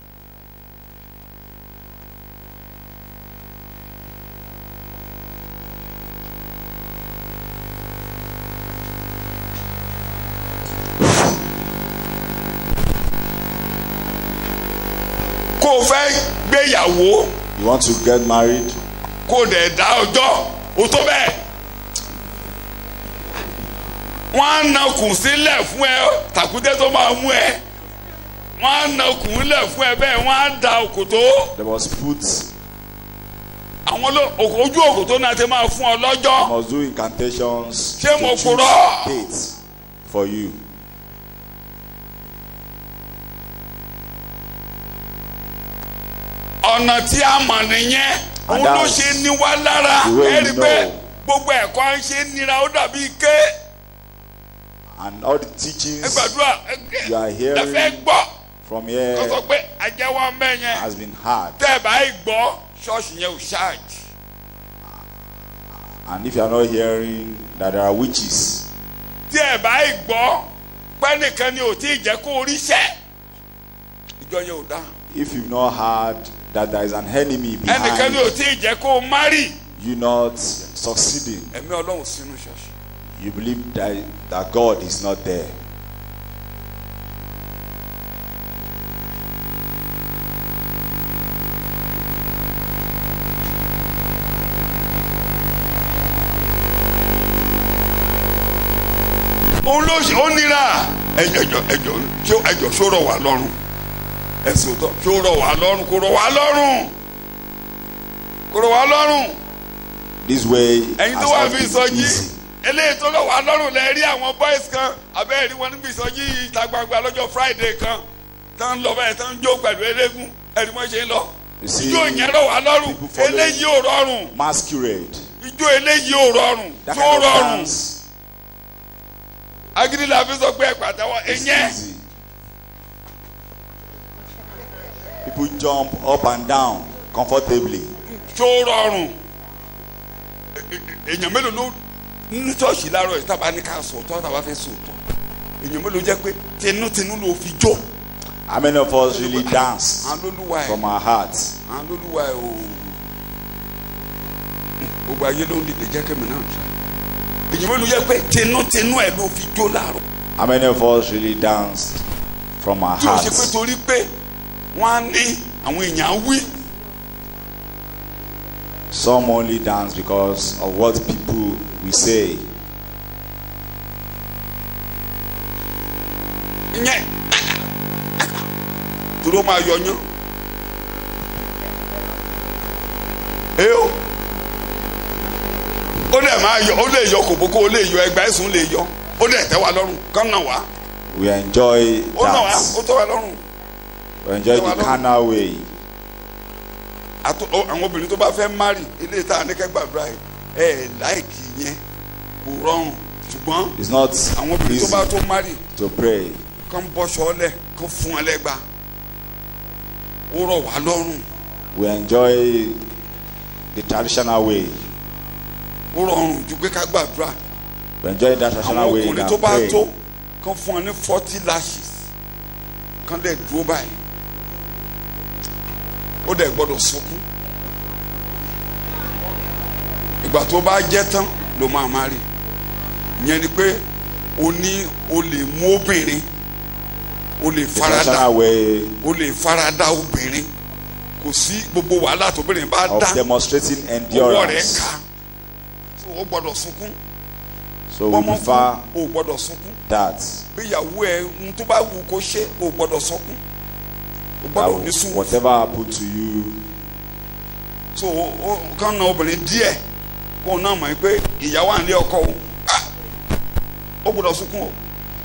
kó o fẹ́ gbéyàwó You want to get married? kó o dẹ̀ dá ọjọ́ o tó bẹ́ẹ̀. wọ́n á na kùn sílẹ̀ fún ẹ tàkúté tó máa mú ẹ wọ́n á na kùn lẹ̀ fún ẹ bẹ́ẹ̀ wọ́n á da òkòtó They must put, àwọn ló- òkò- ojú òkòtó náà ti máa fún ọ lọ́jọ́ must do incantations Ṣé mo to choose purọ́? dates for you. ọ̀nà tí a mọ̀ nìyẹn òun ló that's ṣe ní wá lára the way ẹ we rí pé know. gbogbo ẹ̀kọ́ à ń ṣe nira ó dàbí ké And all the ẹ teachings gbàdúrà you are hearing lẹ́fẹ̀ẹ́ gbọ́ from kó here sọ pé àjẹwọ́ ń bẹ́ yẹn has been hard. tẹ́ ẹ báyìí gbọ́ ṣọ́ọ̀ṣì yẹn ò ṣáàjì. And if you are not hearing that there are witches, tí ẹ báyìí gbọ́ pẹ́nìkan ni ò tí ì jẹ́ kó ríṣẹ́ ìjọ yẹn ò dá if you've not heard that there is an enemy ẹnìkan behind ni ò tí ì jẹ́ kó márì you not succeeding, ẹ̀mí ọlọ́run sínú ṣọ́ọ̀ṣì you believe that, that God is not there. òun ló ṣe ó nira ẹjọ ẹjọ ẹjọ tí ó ẹjọ ṣó rọ̀ wá lọ́rùn ẹsùn tó ṣó rọ̀ wá lọ́rùn kó rọ̀ wá lọ́rùn kó rọ̀ wá lọ́rùn This way ẹ̀yin tó has wà not fi been ìsọjí easy. eléyìí tó rọ̀ wá lọ́rùn lẹ rí àwọn boys kan abẹ́rẹ́ wọn níbi ìsọjí ìta gbangba lọ́jọ́ friday kan tó ń lọ bẹ́ẹ̀ tó ń jó pẹ̀lú eléégún ẹ̀rí mọ́ ṣe ń lọ You see, ijó yẹn rọ̀ wá lọ́rùn people follow- eléyìí ò rọrùn Masquerade. ijó eléyìí ò rọrùn That tó kind of rọrùn dance agídí la fi sọ pé pàtẹ́wọ́ is ẹ̀yẹn easy. People jump up and down comfortably. tó rọrùn E- e- èèyàn mélòó ló ní ṣọ́ọ̀ṣì láàárọ̀ yìí tábà ní ká sòótọ́ tábà fẹ́ sòótọ́ èèyàn mélòó jẹ́ pé tinútinú ló fi jó How many of us really dance àwọn lólúwa ẹ̀ from our hearts? àwọn lólúwa ẹ̀ o gbogbo ayé ló ń dìde jẹ́ kẹ́mi náà tó èèyàn mélòó jẹ́ pé tinútinú ẹ̀ ló fi jó láàárọ̀ How many of us really dance from our tí o ṣe pé hearts? torí pé wọ́n á ní àwọn èèyàn á wí Some only dance because of what people will say. ìyẹn dúró máa yọyán ee o ó dẹ̀ máa yọ ó lè yọ kòbókó ó lè yọ ẹgbà ẹ̀sùn lè yọ ó dẹ̀ tẹ́ wa lọ́rùn kán nà wá We enjoy ó nà wá that. ó tẹ́ wa lọ́rùn We enjoy the carnal way. àtò ó- àwọn obìnrin tó bá fẹ́ márì ilé ìta àníkẹ́gbàdúrà yìí ẹ̀ láìkì yẹn kò rọrùn ṣùgbọ́n It's not àwọn obìnrin tó easy bá tó márì to pray. kán bọ́ṣọ ọlẹ̀ kán fún ọ lẹ́gba ó rọ̀ wá lọ́rùn We enjoy the traditional way. ó rọrùn ju pé ká gbàdúrà We enjoy that àwọn traditional way ọkùnrin tó than bá pray. tó kán fún ọ ní forty lashes kán dẹ̀ dúró báyìí ó dẹ̀ gbọ́dọ̀ sunkún ìgbà tó bá jẹ́ tán ló máa má rí ìyẹn ni pé o ní o lè mú obìnrin o lè The farada traditional way o lè farada obìnrin kò sí gbogbo wàhálà tóbìnrin bá of dá demonstrating ọwọ́ rẹ̀ endurance. ká so o gbọ́dọ̀ sunkún So we bọ́mọ prefer kú o gbọ́dọ̀ sunkún that. bí ìyàwó ẹ ń tó bá wù kó ṣe o gbọ́dọ̀ sunkún o that gbọ́dọ̀ ní sùn whatever happened to you, so o o kàn na obìnrin díẹ̀ kó o náà mọ̀ pé ìyàwó à ń lé ọkọ o ah, o gbọ́dọ̀ sunkún o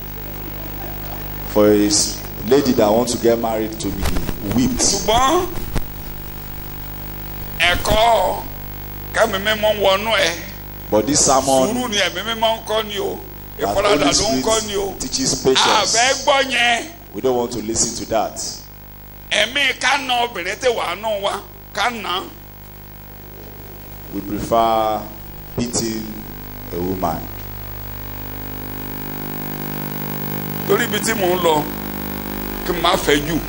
for a s- lady that wants to get married to be whipped. ṣùgbọ́n ẹ̀kọ́ kẹ́mi mímọ́ wọnú ẹ̀ But this sùúrù sermon ni ẹ̀mí mímọ́ ń kọ́ ni o that ìfaradà Holy ló ń kọ́ ni o Spirit teaches àfẹ́ patience. gbọ́ yẹn We don't want to listen to that. ẹ̀mí ká na obìnrin tẹ̀ wá nù wa ká nà We prefer beating a woman. lórí ibi tí mò ń lọ kí n má fẹ́ jù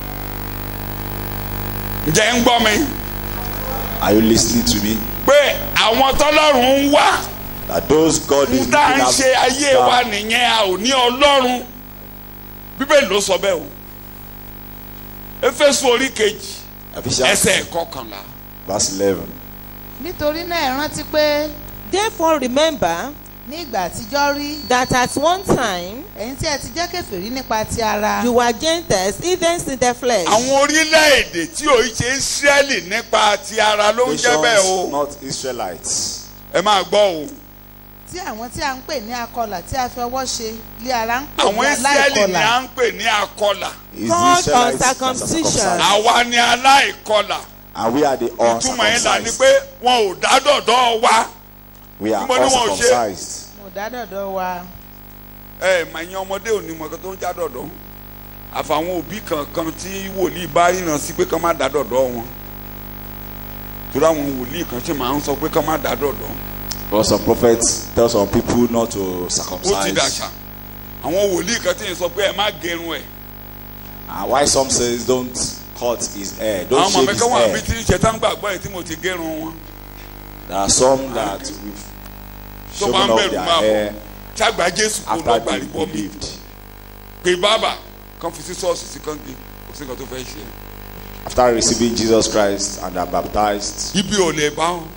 ǹjẹ́ ń gbọ́ mi Are you listening to me? pé àwọn tọ́lọ́run ń wá That those God is ń tá looking ń ṣe ayé wa after nìyẹn a ò ní ọlọ́run bíbélì ló sọ bẹ́ẹ̀ o Éfésù orí kejì Ephesians ẹsẹ̀ kọkànlá verse eleven. nítorí náà ẹ rántí pé Therefore remember ní ìgbà àtijọ́ rí that at one time ẹ̀yin tí ẹ ti jẹ́ kèfèrí nípa ti ara you were Gentiles, even in the flesh. àwọn orílẹ̀-èdè tí ò ń ṣe Ísírẹ́lì nípa ti ara ló ń jẹ́ bẹ́ẹ̀ o Nations, not Israelites. ẹ máa gbọ́ o tí àwọn tí a ń pè ní akọlà tí a fi ọwọ́ ṣe lé ara ń pè àwọn ní Ísírẹ́lì ni à aláìkọlà ń pè ní akọlà Is Called the Israelites that are uncircumcision. circumcised. àwa ni aláìkọlà And we are the ìtumọ̀ yẹn là ní uncircumcised. pé wọn ò dá dọ̀dọ̀ wa We are Níbo ni wọn ò ṣe? uncircumcised. mo dá dọ̀dọ̀ wa ẹ mà yín ọmọdé ò ní mọ̀ kan tó ń já dọ̀dọ̀ àfàwọn òbí kankan tí wòlíì bá yìnbọn sí pé kán má dá dọ̀dọ̀ wọn torí àwọn wòlíì kan ṣe máa ń sọ pé kán má dá dọ̀dọ̀ But some prophets tell some people not to ó ti circumcise. dàṣà àwọn wòlíì kan tí ń sọ pé ẹ má gẹrun ẹ And why some says don't cut his hair, àwọn don't ọmọ shave mi his kan wà bí hair. tí ń ṣe tán gbàgbọ́ ẹ tí mo ti gẹrun wọn There are some that we've tó shaven bá ń off bẹ̀rù their máa bọ̀ hair ṣàgbà Jésù kó lọ after they gbàlíbọ̀ mi believed. pé bàbá kan fi sí ṣọ́ọ̀ṣì sí kan gé kò sí nǹkan tó fẹ́ ṣe After receiving Jesus Christ and are baptized, ibi ò lè bá wọn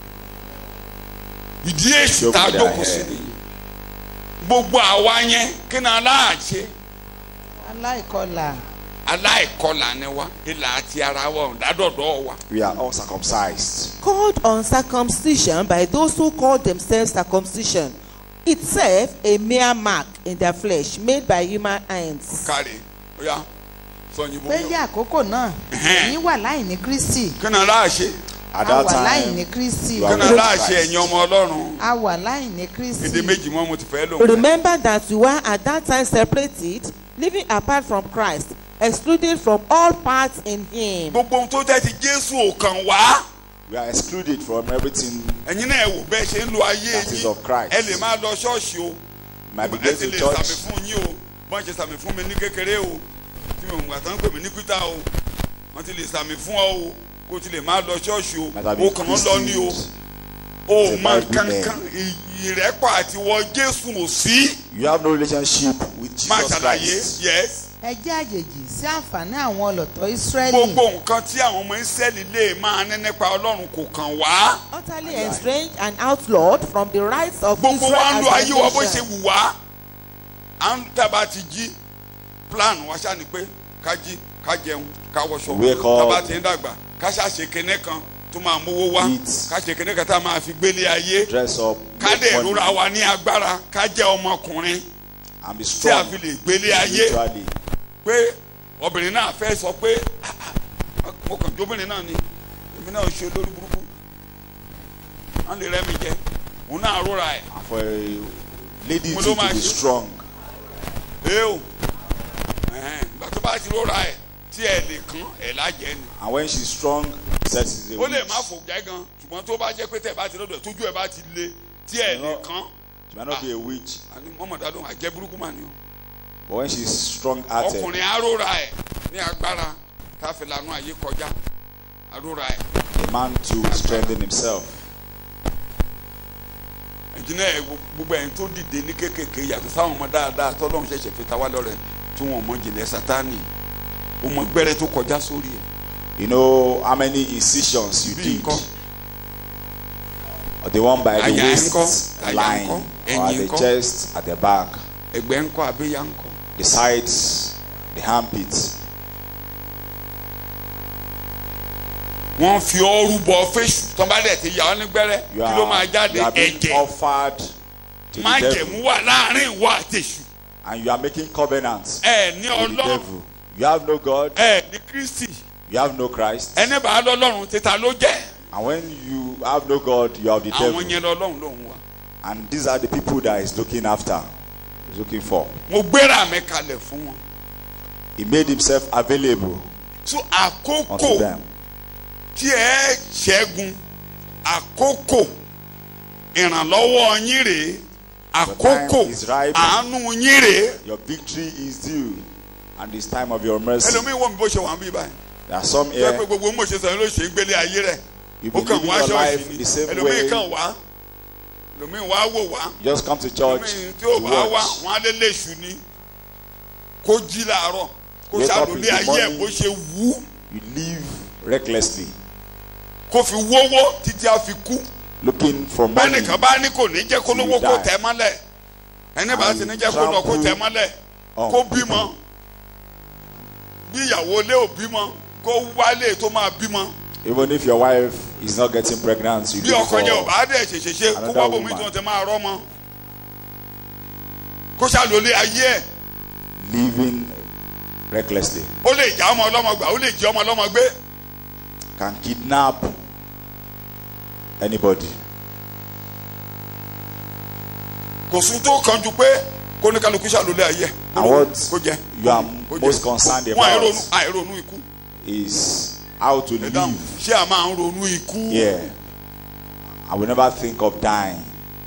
ìdí èsì tá a Ṣókùn jókòó dà sí ẹ́. nìyí gbogbo àwa yẹn kí ni aláàṣẹ aláìkọlà aláìkọlà ni wa ìlà àti ara wa ọ̀dádọ̀dọ̀ wa we are uncircumcised. Called uncircumcision by those who call themselves circumcision, itself a mere mark in their flesh made by human hands. kárí oya sọyìnbó pé ní àkókò náà Ẹ̀hẹ́n. ẹ̀yin wà láìní Kristi kí ni aláàṣẹ At a that wà láìní time, Kristi you kí are ni with aláàṣẹ Christ. ẹ̀yin ọmọ ọlọ́run a wà láìní Kristi èdè méjì mọ́ mo ti fẹ́ lò wọ́n. Remember that you were at that time separated, living apart from Christ, excluded from all parts in Him. gbogbo ohun tó jẹ́ ti Jésù ò kàn wá we are excluded from everything. ẹ̀yin náà ẹ wò bẹ́ẹ̀ ṣe ń lo ayé That is yín of Christ. ẹ lè máa lọ ṣọ́ọ̀ṣì o Might be ẹ going ti to lè sàmì church. fún yín o bọ́n ṣe sàmì fún mi ní kékeré o tí mo gbà tán pè mí ní pítà o wọ́n ti lè sàmì fún ọ o kó o ti lè máa lọ ṣọ́ọ̀ṣì o Might have o been kàn ń lọ ní o christened. o It's a mọ Bible kankan ìrẹ́pọ̀ àti wọ Jésù ò sí You have no relationship with máa Jesus ṣàlàyé Christ. yes ẹ jẹ́ àjèjì sí àǹfààní àwọn ọlọ́tọ̀ Ísírẹ́lì gbogbo nǹkan tí àwọn ọmọ Ísírẹ́lì lè máa ní nípa Ọlọ́run kò kàn wá Utterly estranged and outlawed from the rights of gbogbo Israel wa ń lo as ayé a wa bó ṣe nation. wù wá à ń tábà ti jí plan wa ṣáà ni pé ká jí ká jẹun ká wọṣọ Wake up. tábà ti ń dàgbà ká ṣàṣe kinní kan tó máa mówó wá Eat. ká ṣe kinní kan tá a máa fi gbélé ayé Dress up, ká make dẹ̀ money, rora wa ní agbára ká jẹ́ ọmọkùnrin and be tí a strong fi lè gbélé ayé spiritually. pé obìnrin náà fẹ́ sọ pé "Ah, ah, mo kàn jóbìnrin náà ni èmi náà ṣe lórí burúkú wọ́n lè rẹ́ mi jẹ òun náà rora ẹ̀ And for a lady Mo to, ló to máa be ṣe. strong, ee o ẹ̀hẹ́n, ìgbà tó bá ti rora ẹ̀ tí ẹ̀ lè kán ẹ̀ lájẹ́ ni and when she's strong, sex is a ó lè witch. má fò jẹ́ gan ṣùgbọ́n tó bá jẹ́ pé tẹ̀ bá ti lọ́dọ̀ tójú ẹ̀ bá ti le tí ẹ̀ lè kán She might not be a witch, àní mọ́mọ́dá ló àjẹ́ burúkú mà ní o but when she's strong-hearted, ọkùnrin aróra ẹ̀ ní agbára tá a fi lànà ayé kọjá aróra ẹ̀ a man to strengthen himself. ẹ̀jìnà ẹ̀ gbogbo ẹ̀yin tó dìde ní kékèké yàtọ̀ sáwọn ọmọ dáadáa tọ́lọ́run ṣẹ̀ṣẹ̀ fi ta wá lọ́rẹ̀ tí wọ́n mọ jìnlẹ̀ sátánì ó mọ gbẹ́rẹ́ tó kọjá sórí ẹ̀ You know how many incisions you bí did? nǹkan Or the one by the Àyà waist ńkọ́? Àyà line, ńkọ́? or at Ẹ̀yìn the ńkọ́? chest, at the back, ẹgbẹ́ ńkọ́ abẹ́yà ńkọ́ the sides, the armpits. wọ́n fi ọrú bọ fésù tán bá dẹ̀ ti yà ọ́ ní gbẹ́rẹ́ You kí ló máa are, jáde you are being ẹ̀jẹ̀ offered to má the devil, jẹ̀mú wà láàrin ìwọ àtẹ̀sù and you are making covenants ẹ̀ ní with the ọlọ́run devil. You have no God, ẹ̀ ní kristi you have no Christ, ẹni bá lọ́lọ́run títa ló jẹ́ and when you have no God, you have the àwọn devil. yẹn lọ́lọ́run lòun wà. And these are the people that he's looking after, he's looking for. mo gbéra mi kalẹ̀ fún wọn. He made himself available so unto àkókò them. tí ẹ ṣẹ́gun àkókò ìrànlọ́wọ́ yín rèé àkókò time is ripe. àánú yín rèé. Your victory is due, and it's time of your mercy. ẹlòmíín wọ́n mi bó ṣe wà ń bí báyìí. There are some ṣé here, pé gbogbo mo ṣe sọ yín ló ṣe ń gbélé ayé rẹ̀ you've ó been kàn living wá your ṣọ́ọ̀ṣì life ni the same ẹlòmíín way. kàn wá ẹlòmíín wá wò wá You just come to church ẹlòmíín tí to ò bá wá watch. wọn á lé léṣu ni kó jí làárọ̀ kó Wake up ṣàlùlé in the ayé ẹ̀ morning. bó ṣe wú You live recklessly, kó fi wówó títí a fi kú. looking for money. bẹ́ẹ̀nìkan bá ní kò ní jẹ́ kó lówó Till kó you die. tẹ̀ mọ́lẹ̀ ẹni bá And ti ní jẹ́ kó lọ kó trample tẹ̀ mọ́lẹ̀ on kó bímọ bí ìyàwó ilé ò bímọ kó wálé tó máa bímọ Even if your wife is not getting pregnant, you bí look ọkọ yẹn ò for bá dẹ̀ ṣèṣeṣe kó another wá bòmí woman. tí wọ́n ti máa rọ́mọ kó ṣàlólé ayé ẹ̀ living recklessly. ó lè já ọmọ ọlọ́mọ gbà ó lè jí ọmọ ọlọ́mọ gbé Can kidnap anybody. kò sún tó kàn ju pé kó ní kálukú ṣàlólé ayé ẹ̀ And what kó jẹ you are kó jẹ. most concerned wọn àìronú about àìronú ikú is how to ẹ dáhùn live ṣé a máa ń ronú ikú. here. I will never think of dying.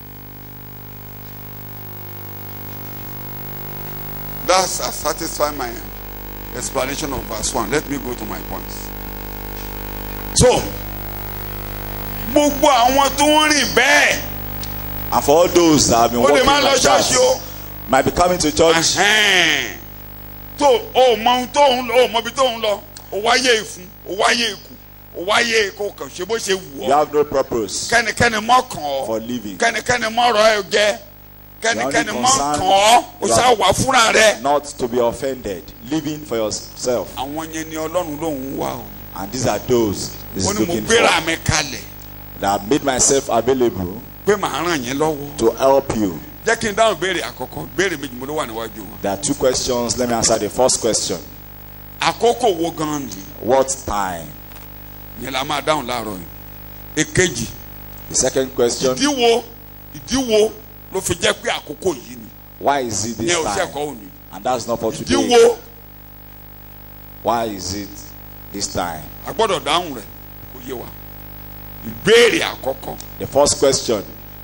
That's uh, satisfy my explanation of verse one. Let me go to my points. So, gbogbo àwọn tó ń rìn bẹ́ẹ̀ And for all those that have been ó lè working má lọ like ṣọ́ọ̀ṣì o. that, might be coming to church. Ẹhẹ́n. tó o mọ ohun tó ń lọ o mọ ibi tó ń lọ o wáyé ìfun o wáyé ikú o wáyé kó kàn ṣe bó ṣe wù You ọ́ have no purpose kẹ́nikẹ́ni mọ́ kàn for ọ́ living, kẹ́nikẹ́ni mọ́ ọ̀rọ̀ ẹ jẹ́ kẹ́nikẹ́ni only mọ́ concerned- kàn ọ́ o you ṣáà are- wà fúnra rẹ̀. not to be offended, living for yourself. àwọn yẹn ni ọlọ́run lòun wá o. And these are those he's ó ní mo looking gbéra for. mi kalẹ̀ That have made myself available pé màá ràn yín lọ́wọ́. to help you. jẹ́ kí n dáhùn béèrè àkọ́kọ́ béèrè méjì mo ló wà níwájú wọn. There are two questions. Let me answer the first question. àkókò wo gan-an ni What time? yẹn la máa dáhùn láàárọ̀ yìí. èkejì The second question. ìdíwo ìdíwo ló fi jẹ́ pé àkókò yìí ni Why is it this yẹn ò time? ṣẹ̀kọ́ òní. And that's not for today. ìdíwo Why is it this time? a gbọ́dọ̀ dáhùn rẹ̀ kó yé wa. ìbéèrè àkọ́kọ́ The first question.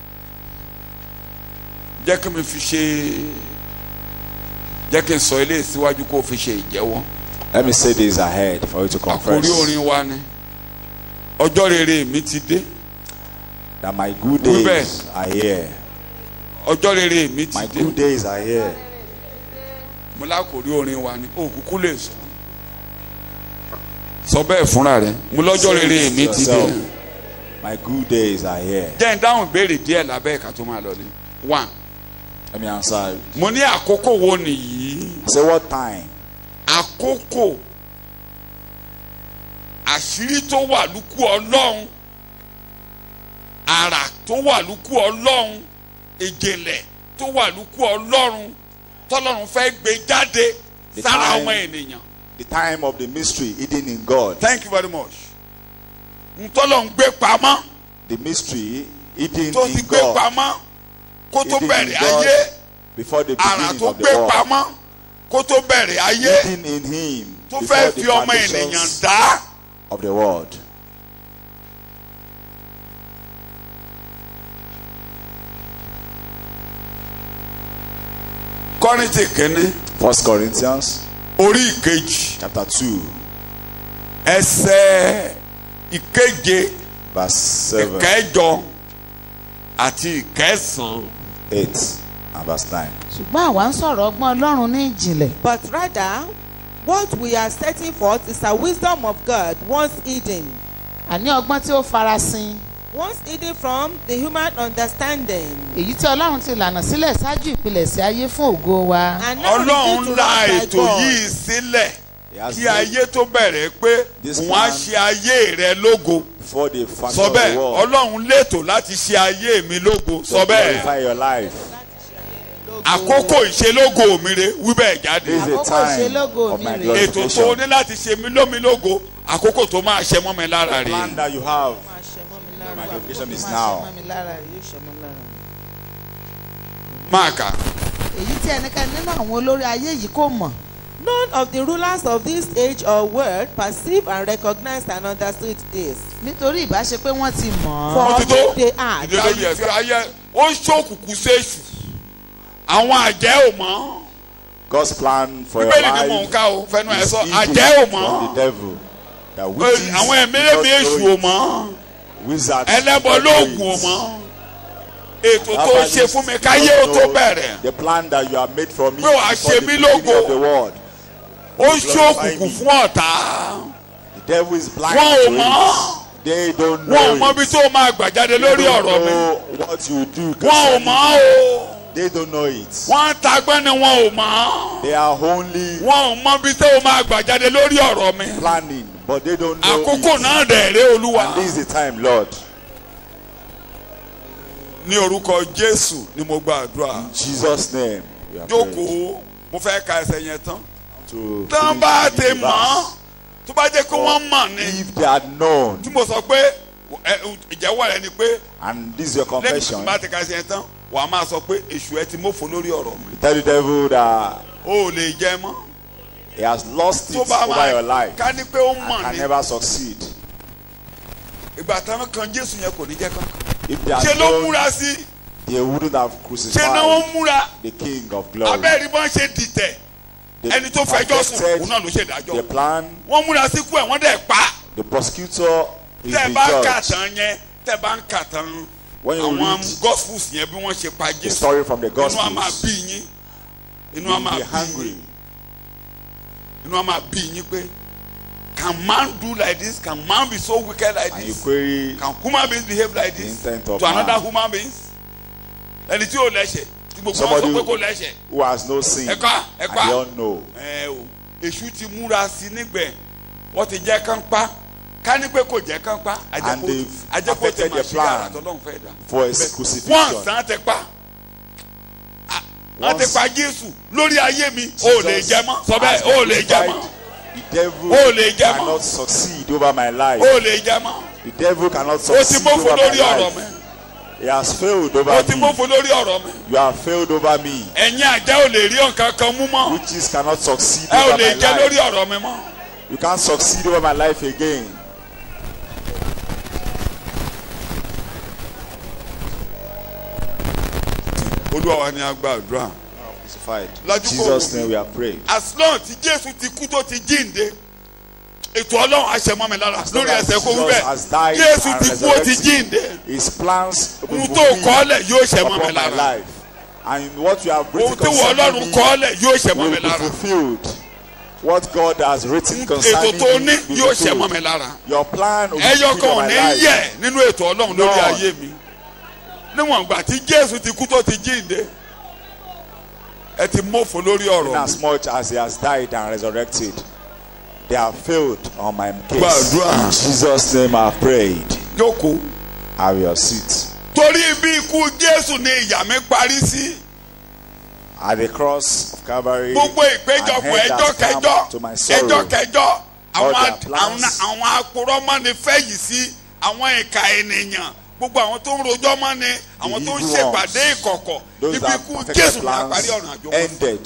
jẹ́ kí mi fi ṣe jẹ́ kí n sọ eléyìí síwájú kó o fi ṣe ìjẹ́wọ́. Let me say this ahead for you to confess àkórí orin wa ni ọjọ́ rere mi ti dé that my good Wí days bẹ́ẹ̀. are here. ọjọ́ rere mi ti My dé. good days are here. mo lákòrí orin wa ni òkùnkùn lè sọ sọ bẹ́ẹ̀ fúnra rẹ̀ mo lọ́jọ́ Say rere it mi to ti dé yourself. My good days are here. jẹ́ ń dáhùn béèrè díẹ̀ lábẹ́ ẹ̀ka tó máa lọ ni one Let me answer. mo ní àkókò wo nìyí Say what time? àkókò àṣírí tó wà lúkú ọlọ́run àrà tó wà lúkú ọlọ́run ìjìnlẹ̀ tó wà lúkú ọlọ́run tọ́lọ́run fẹ́ gbé jáde The sára time- ọmọ ènìyàn. The time of the mystery hidden in God. thank you very much ntọ́lọ̀ ń gbé pamọ́ The mystery hidden tó ti in gbé God. pamọ́ kó tó Hidden in bẹ̀rẹ̀ God ayé Before the àrà beginning tó of the gbé world. pamọ́ kó tó bẹ̀rẹ̀ ayé Hidden in Him. tó before fẹ́ the fi ọmọ foundations ènìyàn dá of the world. kọ́rìntì kínní First Corinthians orí ìkejì chapter two ẹsẹ̀ ìkeje verse seven. ìkẹjọ àti ìkẹsàn-án. 8 and verse 9. ṣùgbọ́n àwa ń sọ̀rọ̀ ọgbọ́n ọlọ́run ní ìjìnlẹ̀ But rather, what we are setting forth is a wisdom of God once hidden, àní ọgbọ́n tí ó farasin once hidden from the human understanding, èyí tí ọlọ́run ti lànà sílẹ̀ ṣáájú ìpilẹ̀ṣẹ̀ ayé fún ògo wa and now revealed to ọlọ́run la us by ètò God. yìí sílẹ̀ He has kí made ayé tó bẹ̀rẹ̀ pé This òun á plan- ṣe ayé rẹ lógo before the foundation sọ of the bẹ́ẹ̀ world. ọlọ́run lètò láti ṣe ayé mi lógo to sọ bẹ́ẹ̀ glorify your life. àkókò ìṣelógo mi re wí bẹ́ẹ̀ jáde This is Àkókò the time ìṣelógo of mi my rèé. ètò tó o glorification. ní láti ṣe mí lómi lógo àkókò tó máa ṣe mọ́ mi lára plan rè that you have. Máa ṣe mọ́ mi lára. My location is Máa ṣe now. mọ́ mi lára, yóò ṣe mọ́ mi lára. máa kà èyí tí ẹnikẹ́ni nínú àwọn olórí ayé yìí kò mọ̀ None of the rulers of this age or world perceived and recognized and understood this. nítorí ìbáṣe pé wọ́n ti mọ̀ For ọ́ wọ́n ti tó they are ìdílé lórí ẹ̀fẹ́ ayé ó ń ṣòkùnkùn séṣù àwọn àjẹ́ ò mọ́ God's plan for your bíbélì ni mò ń life ká o fẹnu ẹ is sọ hidden àjẹ́ ò from mọ́ the devil. The witches àwọn do ẹ̀mẹ́rẹ́mí not èṣù know ò it. mọ́ Wizards ẹlẹ́bọ do not know lóògùn ò it. mọ́ ètò tó ṣe fún mi káyé ó tó bẹ̀rẹ̀ The plan that you have made for me Pé wàá before ṣe the mí beginning lógo. of the world. ó ń ṣòkùnkùn fún ọ̀tá The devil is blind wọn ò to mọ̀ it. They don't wọn ò know mọ it. ibi tó máa gbà jáde They lórí don't ọ̀rọ̀ mi know what you do. wọn ò concerning mọ̀ it. o They don't know it. wọ́n ń tagbọ́n ni wọn ò mọ̀ They are only wọn ò mọ ibi tó máa gbà jáde lórí ọ̀rọ̀ mi planning, but they don't know àkókò it. náà dẹ̀ ré olúwa And this is the time, Lord. ní orúkọ jésù ni mo gba àdúrà In Jesus' name, we are praying jókòó mo fẹ́ ka ẹsẹ̀ yẹn tán to tán bá finish ti the mọ̀ ọ́ verse. tó bá jẹ́ pé wọ́n mọ̀ ni If they had known, tí mo sọ pé ẹ, ìjẹ́wọ́ rẹ ni pé and this is your lẹ́yìn tí confession, mo bá ti ka ẹsẹ̀ yẹn tán wàá máa sọ pé èṣù ẹ ti mófo lórí ọ̀rọ̀ mi tell the devil that o ò lè jẹ mọ́ he has lost it tó bá over your máa life ká ní pé ó and mọ̀ can ni never succeed. ìgbà táwọn kan jésù yẹn kò ní jẹ́ kankan If they ṣe had ló known, múra sí they wouldn't have ṣe náà wọ́n crucified múra the King of glory. abẹ́rẹ́ bọ́n ṣe dìtẹ̀ They ẹni tó fẹjọ́ sùn perfected òun náà ló ṣe dájọ́ the plan. wọ́n múra sí kú ẹ̀ wọ́n dẹ̀ pa The prosecutor is tẹ́ ẹ the bá kà judge. tán yẹn tẹ́ ẹ bá ń kà tán When you àwọn read gospels yẹn bí wọ́n ṣe pa the jésù story from the inú a máa Gospels, bí yín inú you a will máa be bí hungry. yín inú a máa bí yín pé can man do like this can man be so wicked like And you this query can human beings behave like this The intent of to another man. human beings ẹni tí yóò lẹ́sẹ̀ tí gbogbo wọn Somebody sọ pé who- kò lẹ́sẹ̀ who has no sin, ẹ kọ́ ẹ and kọ́ they all know. ẹ o èṣù ti múra sí nígbẹ̀ wọ́n ti jẹ́ kán pa ká ní pé kò jẹ́ kán pa And they've àjẹkó ti perfected mà their sí plan yàrá tọ́lọ́run fẹ́ dà for his wọ́n crucifixion. sàn ti pa wọ́n ti Once pa jésù lórí ayé mi ò lè Jesus jẹ mọ́ sọ has bẹ́ẹ̀ been ò lè jẹ mọ́ crucified, The devil O lè jẹ mọ́. cannot succeed over my life. ò lè jẹ mọ́ The devil cannot o ti succeed mófo over lórí my ọ̀rọ̀ mi life. He has failed o over ti me. mófo lórí ọ̀rọ̀ mi You have failed over me. ẹ̀yin àjẹ́ ò lè rí nǹkan kan mú mọ́ Witches cannot succeed ẹ ò over lè my jẹ lórí life. ọ̀rọ̀ mi mọ́ You can't succeed over my life again. olúwa wa ni a gba àdúrà Crucified. Lajú In kò Jesus' wò mí. name we are praying. as long tí jésù ti kú tó ti jíǹde ètò ọlọ́run àṣẹmọ́ mi lára As long lórí as ẹsẹ̀ kó wí Jesus has bẹ́ẹ̀ died jésù and ti kú ó ti resurrected. jíǹde His plans will ohun be tó fulfilled kọ́lẹ̀ yóò ṣẹmọ́ mi upon my lára life. And what you have written ohun tí wọ́n concerning ọlọ́run me kọ́lẹ̀ yóò ṣẹmọ́ will mi be lára fulfilled. What God has written ètò concerning tó me ní will be yóò ṣẹmọ́ mi fulfilled. lára Your plan will be ẹyọ fulfilled kan in ò my ní life. yẹ nínú ètò ọlọ́run lórí Lord. ayé mi níwọ̀n ìgbà tí jésù ti kú tó ti jíǹde ẹ ti mọ́fò lórí ọ̀rọ̀ mi As much as he has died and resurrected, they have failed on my case. Gbàdúrà. In Jesus' name I have prayed. jókòó Have your seat. torí bí ikú jésù ni ìyà mi parí sí At the cross of Calvary, gbogbo an ìpéjọpọ̀ end ẹjọ́ has come kẹjọ́ to my ẹjọ́ sorrow. kẹjọ́ All àwọn their àwọn plans. àwọn akpọ̀rọ̀mọ́ni fẹ́ yìí sí àwọn ìka ènìyàn gbogbo àwọn tó ń rojọ́ mọ́ ni àwọn tó ń evil ṣèpàdé ones. ìkọ̀kọ̀ Those ibi that ikú perfected jésù ni àparí plans ọ̀nà àjò wọn. ended.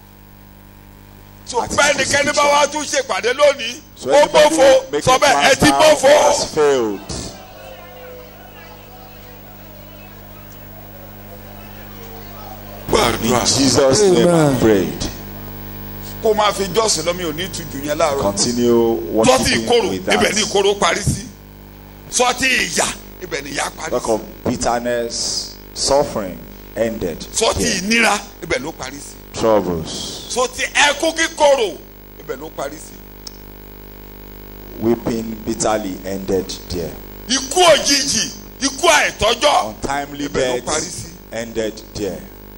so at his bẹ́ẹ̀ ni kẹ́ni bá crucifixion. wá tún ṣèpàdé lónìí So ó anybody bófo making sọ bẹ́ẹ̀ ẹ plans ti now bófo has failed. In Jesus' name I prayed. kó máa fi jọ́sìn lọ́mí ò ní ìtújú yẹn láàárọ̀ Continue sọ́tì worshiping ìkorò with ibẹ̀ ni that. ìkorò parí sí sọ́tì ìyà ibẹ̀ ni ìyà parí Talk sí of bitterness, suffering ended. sọtí here. ìnira ibẹ̀ ló parí sí Troubles, sọtí ẹkún kíkorò ibẹ̀ ló parí sí weeping bitterly ended there. ikú òjijì ikú àìtọ́jọ́ Untimely Ibẹ̀ ló parí death sí. ended there.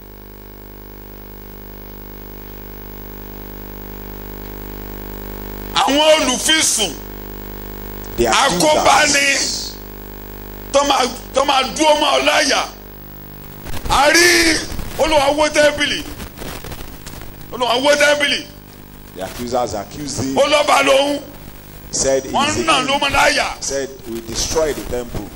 àwọn olùfisùn The Akóbáni. accusers, tó máa tó máa dúró mọ́ ọ láyà a rí olùwà wó tẹ́bìlì olùwà wó tẹ́bìlì the accusers accusing olọ́ba lòun said he wọ́n is nà a ló king. mọ́ láyà said we destroy the temple.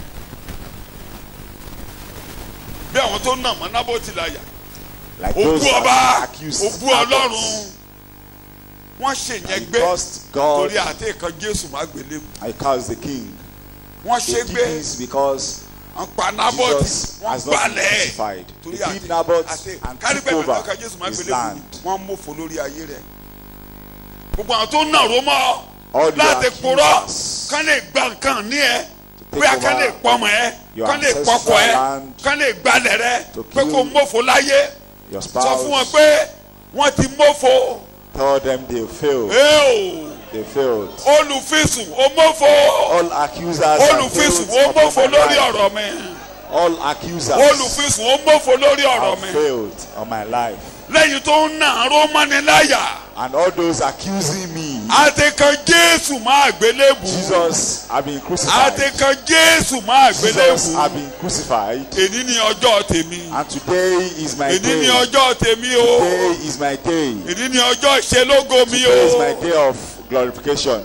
bí àwọn tó nà mọ́ nábòtì láyà Like those òkú that ọba accused òkú Abbott. ọlọ́run wọ́n ṣèyẹn He gbé cursed God torí àti ìkan jésù má gbélé and he cursed the king. wọ́n ṣe They did gbé this because wọ́n pa nábòtì Jesus wọ́n has not been gbalẹ̀ crucified. torí They àti killed Naboth àti and kárí took pẹ̀lú over ìkan jésù má his gbélé land. wọ́n mọ̀fọ́ lórí ayé rẹ̀ gbogbo àwọn tó nà ró mọ́ All the láti purọ́ accusers kán lè gba nǹkan ní ẹ take bóyá kán over lè pọmọ ẹ your kán lè ancestral pọkọ ẹ land, kán lè gbalẹ̀ rẹ to pé kill kó mọ̀fọ́ láyé your sọ fún wọn spouse. pé wọ́n ti mọ̀fọ́ Tell them they failed. ẹ́ẹ̀ They failed. o olùfisùn o mọ̀fọ́ All accusers have olùfisùn failed o upon mọ̀fọ́ my lórí life. ọ̀rọ̀ mi All accusers olùfisùn o mọ̀fọ́ lórí ọ̀rọ̀ have mi failed on my life. lẹ́yìn tó ń nà ró mọ́ni láyà And all those accusing me, àti kan jésù máa gbélébù Jesus have been crucified. àti kan jésù máa Jesus gbélébù have been crucified. èní ni ọjọ́ tèmi And today is my èní ni day. ọjọ́ tèmi o Today is my day. èní ni ọjọ́ ìṣelógo mi Today is my o day of glorification.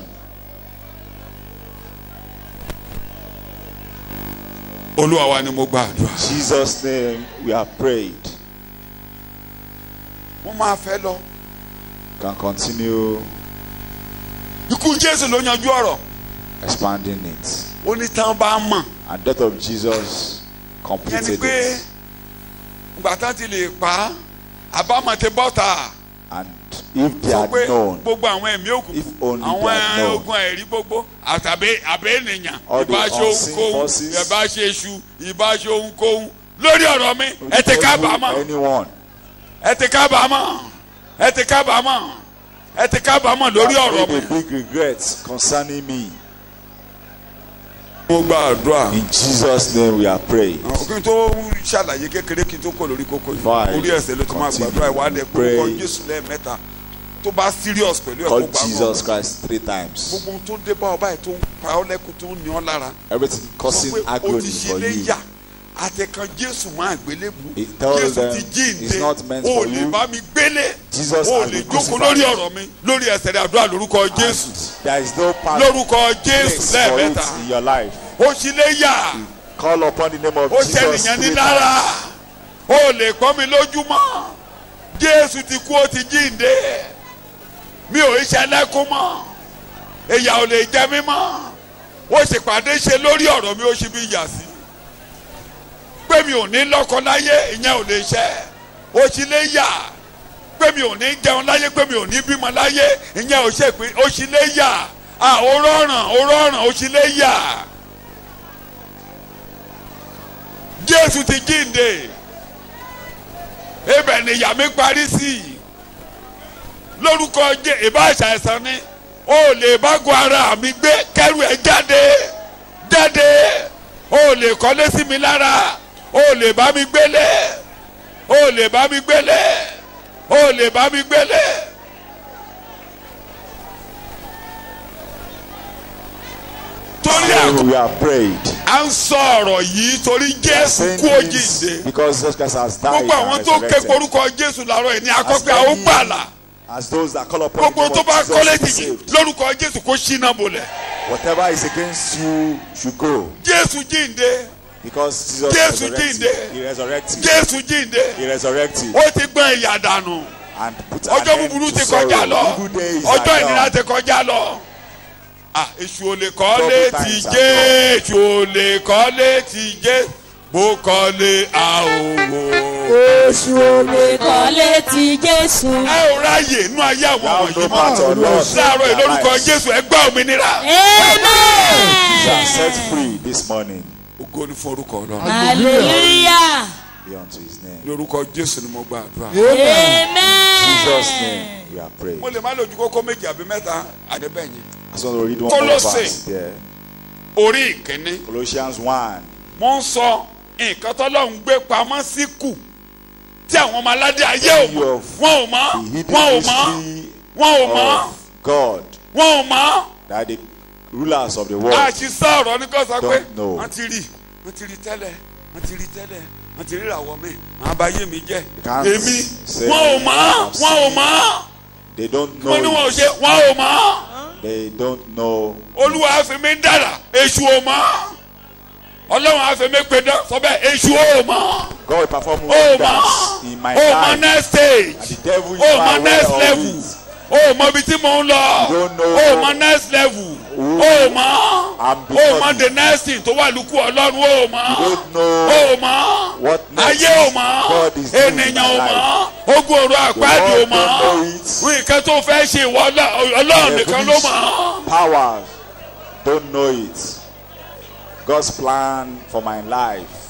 olúwa wa ni mo gba àdúrà. Jesus' name we have prayed. wọ́n máa fẹ́ lọ Can continue ikú jésù ló yanjú ọ̀rọ̀ expanding it. ó ní tán bá mọ̀ And death of Jesus yẹn ni completed pé it. ìgbà tán ti lè pa á àbámọ̀ ti bọ́ta And if they sọ had pé known, gbogbo àwọn ẹ̀mí If òkùnkùn only àwọn they had known. ogun ẹ̀rí gbogbo àtàbí àbẹ́ ènìyàn All the ìbá ṣe unseen ohunkóhun forces. ìbá ṣe èṣù ìbá ṣe ohunkóhun lórí ọ̀rọ̀ mi ẹ ti evil, kábàámọ̀ anyone, ẹ ti kábàámọ̀ ẹ ti kábàámọ̀ ẹ ti kábàámọ̀ lórí have ọ̀rọ̀ made mi. a big regret concerning me. mo gba àdúrà. In Jesus' name we are praying. kí n tó ṣàlàyé kékeré kí n tó kọ lórí kókó Fine. yìí orí ẹsẹ̀ ló ti máa Continue. gbàdúrà ìwádìí Pray. kórúkọ jésù lẹ́ẹ̀mẹ́ta tó bá serious pẹ̀lú ẹ̀kọ́ Call gbàgbọ́ Jesus Christ three times. gbogbo ohun tó dé bá ọ báyìí tó ń pa ọ́ lẹ́kùn tó ń ní ọ́ lára Everything sọ causing pé o agony ti ṣe for lé you. yà àtẹ̀kàn jésù máa gbélébù It tells jésù them ti jíǹde it's not meant o for lè you. bá mi gbélé Jesus o has lè been jókòó crucified. lórí ọ̀rọ̀ mi lórí ẹsẹ̀ rẹ̀ àdúrà lórúkọ jésù And there is no path lórúkọ jésù place for lẹ́ẹ̀mẹ́ta it in your life. o sì lé yà. Call upon the name of ó Jesus ṣènìyàn ní three lára times. ó lè pọ́n mi lójúmọ́ jésù ti kú ó ti jíǹde mi ò ṣe ẹlẹ́kún mọ́ ìyà ò lè jẹ mí mọ́ ó sì pàdé ṣe lórí ọ̀rọ̀ mi ó ṣe bí ìyà sí pé mi ò ní lọ́kọ láyé ìyẹn ò lè ṣẹ ó sì lè yà pé mi ò ní jẹun láyé pé mi ò ní bímọ láyé ìyẹn ò ṣe pé ó sì lè yà à ó rọrùn ó rọrùn ó sì lè yà. jésù ti jíǹde ibẹ̀ ni ìyà mi parí sí i lórúkọ jẹ ìbáṣà ẹ̀sán ni o lè bá gun ara mi gbé kẹrù ẹ jáde jáde o lè kọ́lé sí mi lára o lè bá mi gbélé o lè bá mi gbélé o lè bá mi gbélé. torí àkókò We have prayed. à ń sọ ọ̀rọ̀ yìí torí jésù Saying kú this òjìǹde because Jesus Christ has died gbogbo àwọn and tó ké resurrected. korúkọ jésù làárọ̀ yìí ní As akọ́pẹ́ àwọn many gbàlà As those that call upon the gbogbo name tó of bá Jesus kọ́lé will be tìjì saved. lórúkọ jésù kó ṣínà bolẹ̀ Whatever is against you should go. jésù jíǹde Because Jesus Jésù resurrected. jíǹde. He resurrected. jésù jíǹde He resurrected. ó ti gbọ́n ìyà dànù And put an ọjọ́ end búburú to ti sorrow. kọjá lọ Evil days ọjọ́ are ìnira done. ti kọjá lọ Ah, èṣù ò lè kọ́lé Trouble ti times are jẹ́ èṣù ò lè kọ́lé ti jẹ́ bó kọ́lé àwòwò. Èṣù ò lè kọ́lé ti Jésù. ẹ ò ráyè inú ayé àwọn Thou wọ̀nyí no mọ́ part or loss. láàárọ̀ in their ìlórúkọ lives. jésù ẹ gbà òmìnira You are set Amen. free this morning. ògo ni fún orúkọ ọlọ́run hallelujah Be unto his name. ní orúkọ jésù ni mo gba àdúrà. Jesus' amen name we are praying. mo lè má lójú kókó méjì àbí mẹ́ta àdébẹ̀yìn. I just want to read one more Colossae. verse there. orí ìkíní Colossians 1. mo ń sọ nǹkan tọ́lọ́run gbé pamọ́ sí kù tí àwọn ọmọ aládé ayé ò mọ̀ wọn ò mọ̀ The hidden wọn ò mọ̀ mystery wọn ò mọ̀ of God wọn ò mọ̀ that the rulers of the world àṣìṣe ọ̀rọ̀ ní kò sọ pé Don't know. wọ́n ti rí wọ́n ti rí tẹ́lẹ̀ wọ́n ti rí tẹ́lẹ̀ wọ́n ti rí ìràwọ̀ mi àwọn abayé mi jẹ́ can't èmi say wọn ò mọ̀ I've wọn ò seen mọ̀ they don't wọ́n ní know wọn ò it. ṣe wọn ò mọ̀ They don't know. olúwa á fi mí dára èṣù ò mọ̀ ọlọ́run á fi mí pe dán sọ bẹ́ẹ̀ èṣù ò mọ̀ God will perform ó mọ̀ wonders in my ó mọ̀ life. next stage. And the devil is o not mọ next aware level of it. o mọ ibi tí mò ń lọ You don't know o mọ next level who o mọ I'm o becoming. mọ the next thing tó wà lókù ọlọ́run o You mọ don't know o mọ what next ayé o mọ God is doing in ènìyàn my o life. mọ ogun ọ̀rọ̀ The àpáàdé o world mọ don't know it. nǹkan tó fẹ́ ṣe ìwọ Ọlọ́- ọlọ́run nìkan ló Devilish mọ. powers don't know it. God's plan for my life.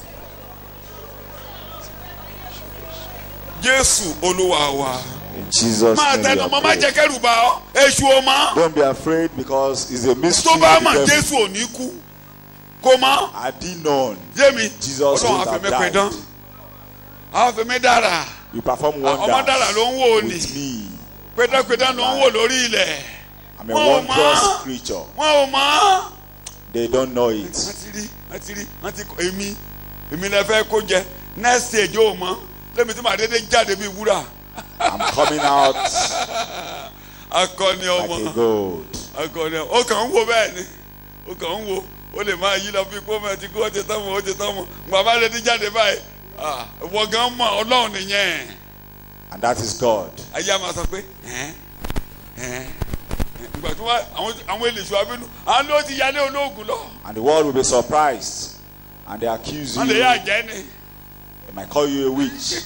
jésù olúwa wa In Jesus' máa name. tẹnu we mọ́ are má jẹ́ praying. kẹ́rù bá ọ èṣù o mọ Don't be afraid because it's a mystery. tó bá the mọ̀ devil- jésù ò ní kú kó mọ. Had he known, yémi Jesus ọlọ́run would have àfẹ́mi pé dán died. àfẹ́mi dára You perform ọmọ dára ló ń wò wonders ní with me. pédánpédán ló ń wò lórí ilẹ̀ I'm a Wọ́n ò wondrous mọ̀. creature. wọn ò mọ̀ They don't know it. wọ́n ti rí wọ́n ti rí wọ́n ti kọ́ èmi èmi lè fẹ́ kó jẹ next stage ò mọ̀ lẹ́mi tí màá dédé jáde bíi wúrà I'm coming out akọni like ọmọ a gold. akọni ọmọ ó kàn ń wo bẹ́ẹ̀ ni ó kàn ń wo ó lè máa yí lọ bí kó mọ̀ ti kó ó ti tán mọ̀ ó ti tán mọ̀ bàbá rẹ̀ ti jáde báyìí ah, ìwọ gan mọ̀ ọlọ́run nìyẹn. And that is God. ayé a máa sọ pé ẹn ẹn ìgbà tí wọn àwọn àwọn èlèṣù abínú àwọn ló ti yálé olóògùn lọ And the world will be surprised. And they accuse wọn you. lè yá They jẹ ni might call you a witch.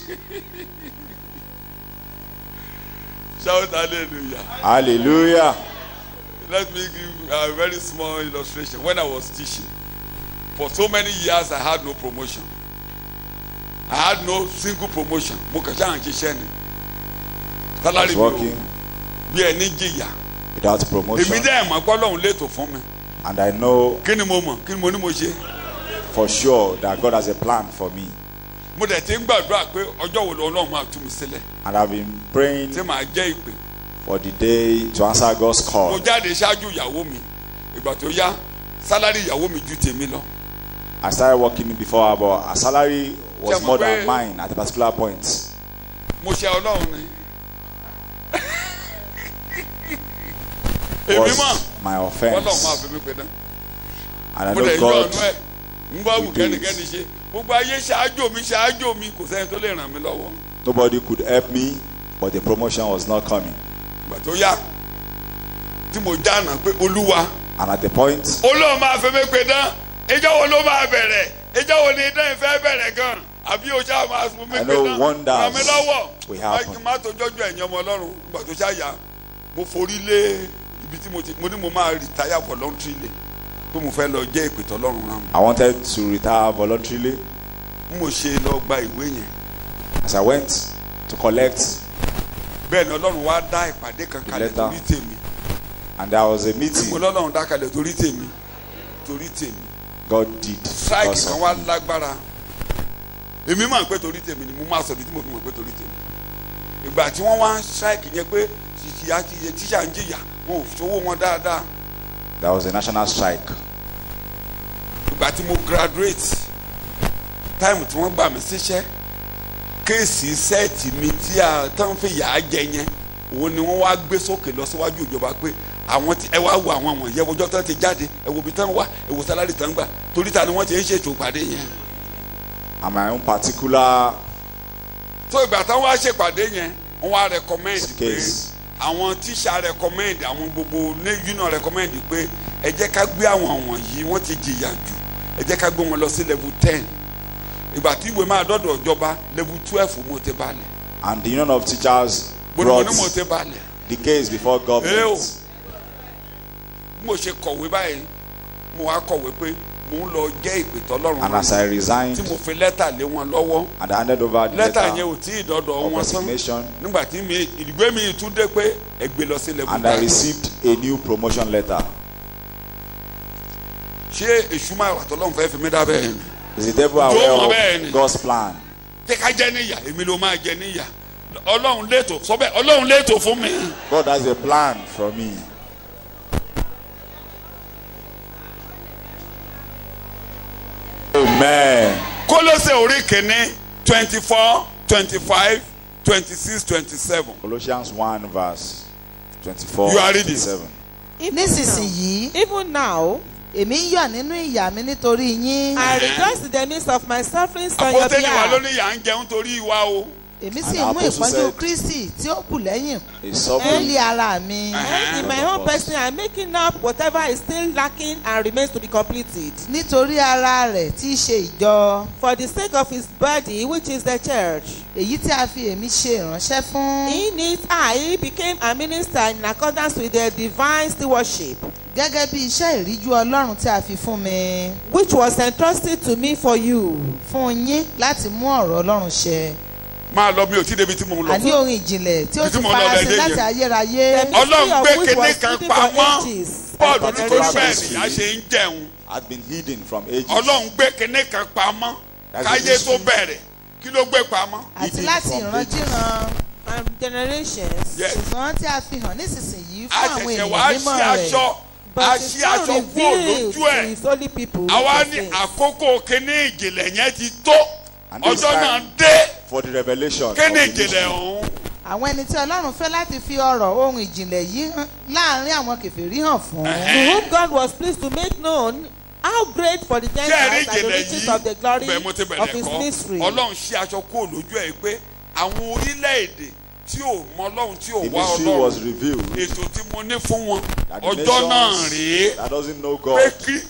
shout hallelujah Hallelujah. let me give a very small illustration when i was teaching for so many years i had no promotion i had no single promotion mo kàn ṣáà ń ṣiṣẹ́ ni I salary was mi ò working bí ẹni jìyà without èmi promotion. dẹ́ ẹ̀ mọ̀ pé ọlọ́run létò fún mi And I know kí ni mo mọ̀ kí ni mo ní mo ṣe. for sure that God has a plan for me. mo dẹ̀ ti ń gbàdúrà pé ọjọ́ wo lọ́lọ́run máa tú mi sílẹ̀ And I've been praying tí màá jẹ́ ìpè for the day to answer God's mo call. jáde ṣáájú ìyàwó mi ìgbà tó yá sálárì ìyàwó mi ju tèmi lọ I started working before her, but her salary was Ṣé mo more pé- than mine at a particular point. mo ṣe ọlọ́run ni èmi mọ̀ Was my ọlọ́run máa offense. fi mí pe dán And I mo dẹ̀ know yọ God ọ̀nà ẹ̀ ń bá wù will do it. kẹ́nikẹ́ni ṣe gbogbo ayé ṣáájú mi ṣáájú mi kò sẹ́ni tó lè ràn mí lọ́wọ́ nobody could help me, but the promotion was not coming. ìgbà tó yá tí mo jáànà pé olúwa And at the point, olóò máa fi mí pe dán ìjọ wo ló máa bẹ̀rẹ̀ ìjọ wo ni idán ìfẹ́ bẹ̀rẹ̀ gan àbí o ṣáà máa fún mi I pe know dán wonders ràn mí lọ́wọ́ will happen. má tó jọ́jú ẹ̀yìn ọmọ ọlọ́run ìgbà tó ṣáà yá mo forí lé ibi tí mo ti mo ní mo máa retire voluntarily pé mo fẹ́ lọ jẹ́ ìpè tọ́lọ́run rán mi I wanted to retire voluntarily. bí mo ṣe lọ gba ìwé yẹn As I went to collect, bẹ́ẹ̀ ni ọlọ́run wá dá ìpàdé kan kalẹ̀ Letter. torí tèmi and there was a mo meeting lọ́lọ́run dá kalẹ̀ torí tèmi torí tèmi God did. strike because kan of wá me. lágbára èmi máa ń pé torí tèmi ni mo máa sọ ní tí mo fi mọ̀ pé torí tèmi ìgbà tí wọ́n wá strike yẹn pé tíṣà tíṣà ń jìyà wọn ò sówó wọn dáadáa There was a national strike. ìgbà tí mo graduate time tí wọ́n gbà mí síṣẹ́ kéèsì sẹ́ẹ̀tì mi tí a tán fi yà á jẹ yẹn òun ni wọ́n wá gbé sókè lọ síwájú ìjọba pé àwọn tí ẹ wá wo àwọn wọ̀nyí ẹ wo ọjọ́ tán ti jáde ẹ wo ibi tán wà ẹ wo sálárì tán gbà torí ta ni wọ́n ti ń ṣètò ìpàdé yẹn. And my own particular tó ìgbà táwọn wá ṣèpàdé yẹn wọ́n wá recommend pé Case. àwọn tíṣà recommend àwọn gbogbo ní union recommend pé ẹ jẹ́ ká gbé àwọn wọ̀nyí wọ́n ti jìyà jù ẹ jẹ́ ká gbé wọn lọ sí level ten ìgbà tí ìwé máa dọ́dọ̀ ìjọba level twelve mo ti balẹ̀ and the union of teachers mo ní mo brought ní mo ti balẹ̀ the case before Ew. government. bí mo ṣe kọ̀wé báyìí mo wá kọ̀wé pé mò ń lọ jẹ́ ìpè tọ́lọ́run And rán as I mi, resigned tí mo fi lẹ́tà lé wọn lọ́wọ́ and I handed over the lẹ́tà yẹn letter ò tí ì dọ́dọ̀ of wọn tán resignation nígbà tí mi ìdìgbé mi tún dé pé ẹ gbé lọ sí and I lẹ́kùn received a new promotion letter. ṣé èṣù máa wà tọ́lọ́run fẹ́ fi mí dá bẹ́ẹ̀ ni Is the devil Yóò mọ bẹ́ẹ̀ aware ni. of God's plan? jẹ́ ká jẹ́ níyà èmi ló máa jẹ níyà ọlọ́run létò sọ bẹ́ẹ̀ ọlọ́run létò fún mi God has a plan for me. Amen. kólósè orí kìíní twenty four twenty five twenty six twenty seven Colossians 1 verse 24 You are reading. 27. nísinsìnyí Even now, èmi ń yọ̀ nínú ìyà mi nítorí yín I rejoice in the midst of my sufferings on your àpótẹ́ni wa ló behalf. ní yà ń jẹun torí ìwà o èmi sì And mú Apostle ìpọ́njú said- kristi tí ó kù lẹ́yìn He's suffering. lórí ara mi Uh-huh. In my own person, I'm making up whatever is still lacking and remains to be completed. nítorí ara rẹ̀ tí í ṣe ìjọ For the sake of his body, which is the church. èyí tí a fi èmi ṣe ìránṣẹ́ fún In it, I became a minister in accordance with the divine stewardship, gẹ́gẹ́ bí iṣẹ́ ìríjú ọlọ́run tí a fi fún mi which was entrusted to me for you. fún yín láti mú ọ̀rọ̀ ọlọ́run ṣẹ máa lọ mi ò tí débi tí mo ń àní lọ ohun ìjìnlẹ̀ tí ó Ibi tí ti mo lọ farasin lẹ́dẹ̀ láti yẹn. ayérayé The Ọlọ́run mystery of gbé which kinní was kan hidden for pamọ́. ages paul and ní torí particular bẹ́ẹ̀ generations. nìyá ṣe ń jẹun Had been hidden from ages. ọlọ́run gbé kinní kan pamọ́ That's the káyé tó mystery. bẹ̀rẹ̀ kí ló gbé pamọ́ àti Hidden láti from ìrandíran and generations. Yes. ṣùgbọ́n tí a fi hàn nísinsìnyí fún a àwọn ṣẹ̀ṣẹ̀ wá ènìyàn sí mímọ́ rẹ̀ aṣọ a But ṣí it's now aṣọ kúrò revealed lójú to ẹ̀ his holy people. àwa which ní are saints. àkókò kíní ìjìnlẹ̀ yẹn ti tó And this ọjọ́ náà time dé for the revelation. of kíní the ìjìnlẹ̀ mystery. ọ̀hún àwọn ẹni tí ọlọ́run fẹ́ láti fi ọ̀rọ̀ ohun ìjìnlẹ̀ yìí hàn láàrin àwọn kèfèrí hàn fún to whom God was pleased to make known how great for the ṣé ẹ̀rí Gentiles are the ìjìnlẹ̀ riches of the glory yìí bẹ́ẹ̀ mo ti of bẹ̀rẹ̀ his kọ́ mystery. ọlọ́run ṣí aṣọ kúrò lójú ẹ̀ pé àwọn orílẹ̀-èdè tí ò mọ ọlọ́run tí ò The wá mystery was ọlọ́run revealed. ètò tí mo ní fún wọn That the ọjọ́ náà nations rèé that doesn't know pé God Krí-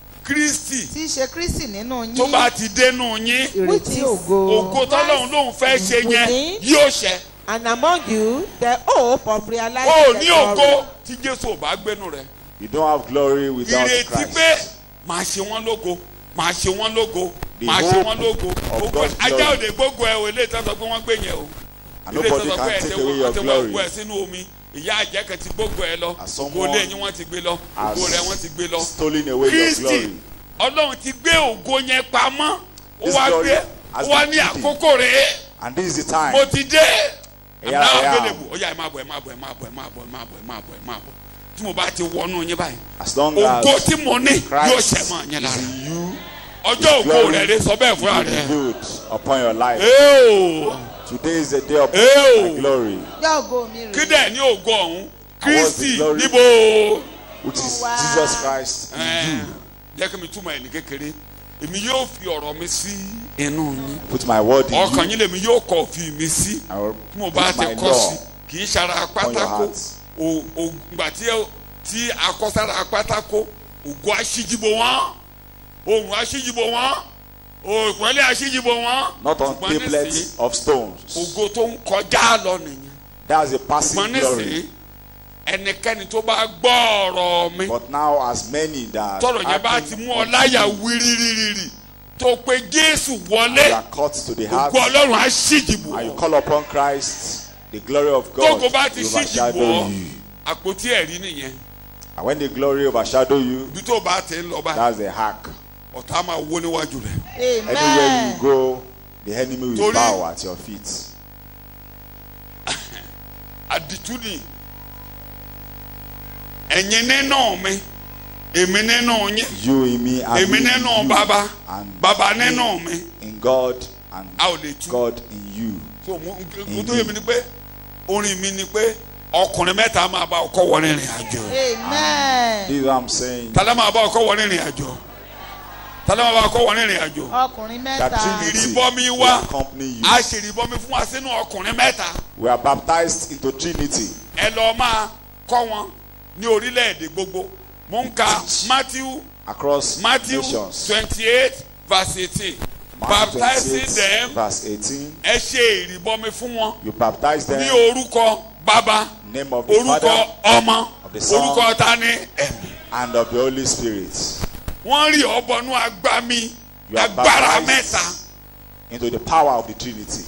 kristi tí í ṣe kristi nínú tó yín bá ti dénú yín ìrètí is ògo ògo tọ́lọ́run lòun fẹ́ ṣe yẹn Within. yóò ṣẹ and among you the hope of realizing ó the ní glory. ògo tí jésù ò bá gbénu rẹ̀ you don't have glory without ìrètí Christ. pé màá ṣe wọ́n lógo màá ṣe wọ́n lógo The màá ṣe hope wọ́n lógo of Gbogbo- God's ajá glory. òde gbogbo ẹ o ilé ìtọ́sọ pé wọ́n gbé yẹn o And ilé nobody ìtọ́sọ can pé ẹ take ti away wọ́n your ti wọ́n glory. gbọ́ ẹ sínú omi ìyá àjẹ́ kan ti gbogbo ẹ lọ As ògo someone ilé yín wọ́n ti gbé lọ has ògo rẹ̀ wọ́n ti gbé lọ stolen away your kristi glory. ọlọ́run ti gbé ògo yẹn pamọ́ ó This wá glory gbé has ó wá been ní hidden. àkókò rèé And this is the time. mo ti dé Yeah, àmì yeah. àgbélébù ó yá ẹ máa bọ̀ ẹ máa bọ̀ ẹ máa bọ̀ ẹ máa bọ̀ ẹ máa bọ̀ ẹ máa bọ̀ ẹ máa bọ̀ tí mo bá ti wọnú yín báyìí As long ògo as tí mo ní yóò Christ ṣẹ mọ́ yín is lára in you, ọjọ́ ògo glory rẹ̀ rẹ̀ sọ bẹ́ẹ̀ fúnra will be rẹ̀ revealed upon your life. Eo, Today is the day of Ew. my glory, yá ògo mi kí rèé dẹ̀ ní ògo ọ̀hún kristi glory? níbo which is Wow. Jesus Christ in Ẹ̀, you. jẹ́ kí mi túmọ̀ ẹ̀ ní kékeré èmi yóò fi ọ̀rọ̀ mi sí inú yín Put my word in ọkàn you. yín lèmi yóò kọ̀ fi mi sí I will tí mo bá put ti my kọ́ sí law. kì í ṣara upon your pátákó heart. o- o- ìgbà tí ẹ- tí akọ́sára pátákó ògo aṣíjìbò wọn ohun aṣíjìbò wọn òpẹ́lẹ́ aṣíjìbò wọn Not on ṣùgbọ́n nísìnyí, tablets of stones. ògo tó ń kọjá lọ nìyẹn That's a ṣùgbọ́n passing nísìnyí glory. ẹnikẹ́ni tó bá gbọ́ ọ̀rọ̀ mi But now, as many that tọrọ yẹn bá ti mú ọ láyà wírírírí tó pe jésù you wọlé are caught to the heart, ògo ọlọ́run aṣíjìbò and you wọn call upon Christ, the glory of God tógo bá ti will ṣíjìbò overshadow ọ you. àpótí ẹ̀rí nìyẹn And when the glory overshadow you, ibi tó bá ti ń lọ báyìí that's the hack. ọ̀tá máa wó níwájú rẹ̀. Anywhere amen you go, the enemy will Torí- bow at your feet. àdìtú ni ẹ̀yin nínú mi èmi nínú yín You in me and èmi me in nínú you, bàbá and bàbá me nínú mi in God and a ò lè tú God in you. so mo mo tó yẹ mi ni pé orin mi ni pé ọkùnrin mẹ́ta máa bá ọkọ wọ rìnrìn àjò amen This is what I'm saying. tálẹ́ máa bá ọkọ wọ rìnrìn àjò tálẹ́ máa bá ọkọ wọ rìnrìn àjò ọkùnrin That mẹ́ta Trinity Ìrìbọmi will wá. accompany you. a ṣèrìbọmi fún wa sínú ọkùnrin mẹ́ta We are baptized into Trinity. ẹ lọ́ọ́ máa kọ́ wọn ní orílẹ̀-èdè gbogbo mo ń ka Matthew across Matthew nations. twenty-eight verse eighteen Matthew baptizing 28, them verse 18. ẹ ṣe ìrìbọmi fún wọn You baptize them ní in orúkọ bàbá the name of the orúkọ Father ọmọ of the Son, orúkọ tani ẹ̀mí and of the Holy Spirit. wọ́n rí ọbọnú agbami You are agbára baptized mẹ́ta into the power of the Trinity.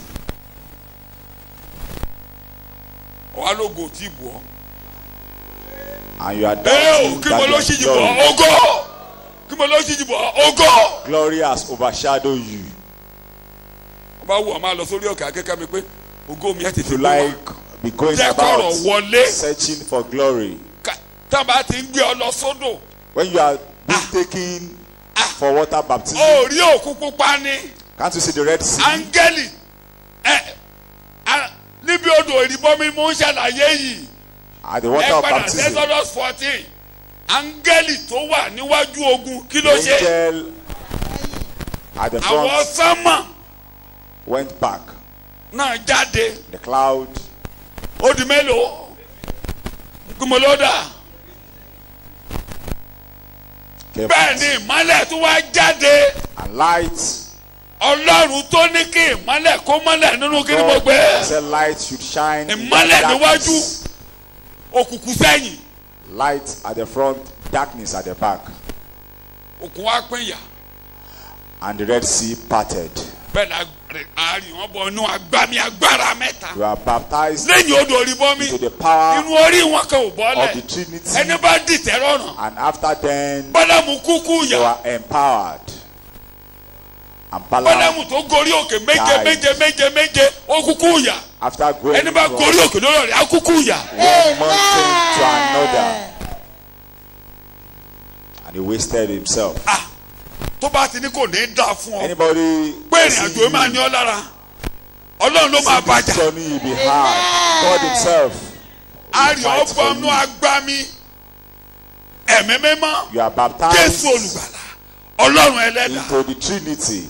wàá lógo tí bù ọ́. And you are ee o doubting kí mo ló that ṣíjì your bọ̀ ọ́ glory, ògo kí mo ló ṣíjì bọ̀ ọ́ ògo. glory has overshadowed you. wọ́n bá wù ọ́ máa lọ sórí òkè akẹ́kẹ́ mi pé ògo mi ẹ̀ If tètè you gbé wá. like, be going jẹ́ kọ̀rọ̀ about wọlé searching for glory. Ká- tá a bá ti ń gbé ọ lọ sódò When you are being taken for water baptism, ó rí òkú pupa ni can't you see the Red Sea? áńgẹ́lì ẹ a- níbi odò ìrìbọmi mo ń ṣàlàyé yìí At the ẹ water of padà baptism, Exodus fourteen áńgẹ́lì tó wà níwájú ogun kí ló the ṣe angel at the àwọn front sánmà went back. náà jáde The cloud ó di mélòó gbọmọlódà came bẹ́ẹ̀ ni ìmọ́lẹ̀ tó wá jáde and light. ọlọ́run tó ní kí ìmọ́lẹ̀ kó mọ́lẹ̀ nínú kí ni mo God gbé said light should shine. in ìmọ́lẹ̀ that níwájú darkness. òkùnkùn sẹ́yìn Light at the front, darkness at the back. òkùn wá pín yà And the Red Sea parted. bẹ́ẹ̀ la àárín wọn bọ̀ inú agbami agbára mẹ́ta You are baptized lẹ́yìn odò oríbọ́mi into the power inú orí wọn kan ò of the bọ́lẹ̀ Trinity. ẹni bá dìtẹ̀ rọrùn And after then, bọ́lámù kúkú you yà are empowered. And Balaam, bọ́lámù tó gorí òkè méje Died. méje méje méje ó kúkú yà after going ẹni bá from gorí òkè lórí ọ̀rẹ́ á kúkú yà one mountain to another, and he wasted himself. tó bá ti ní kò ní í dà fún ọ Anybody pé ìrìn àjò máa ní ọ lára ọlọ́run ló máa bàjá journey will be hard. God Himself, àárín fight for ọgbọ́nú you. agbami ẹ̀mí mímọ́ you are jésù baptized olùgbàlà ọlọ́run ẹlẹ́dà into the Trinity.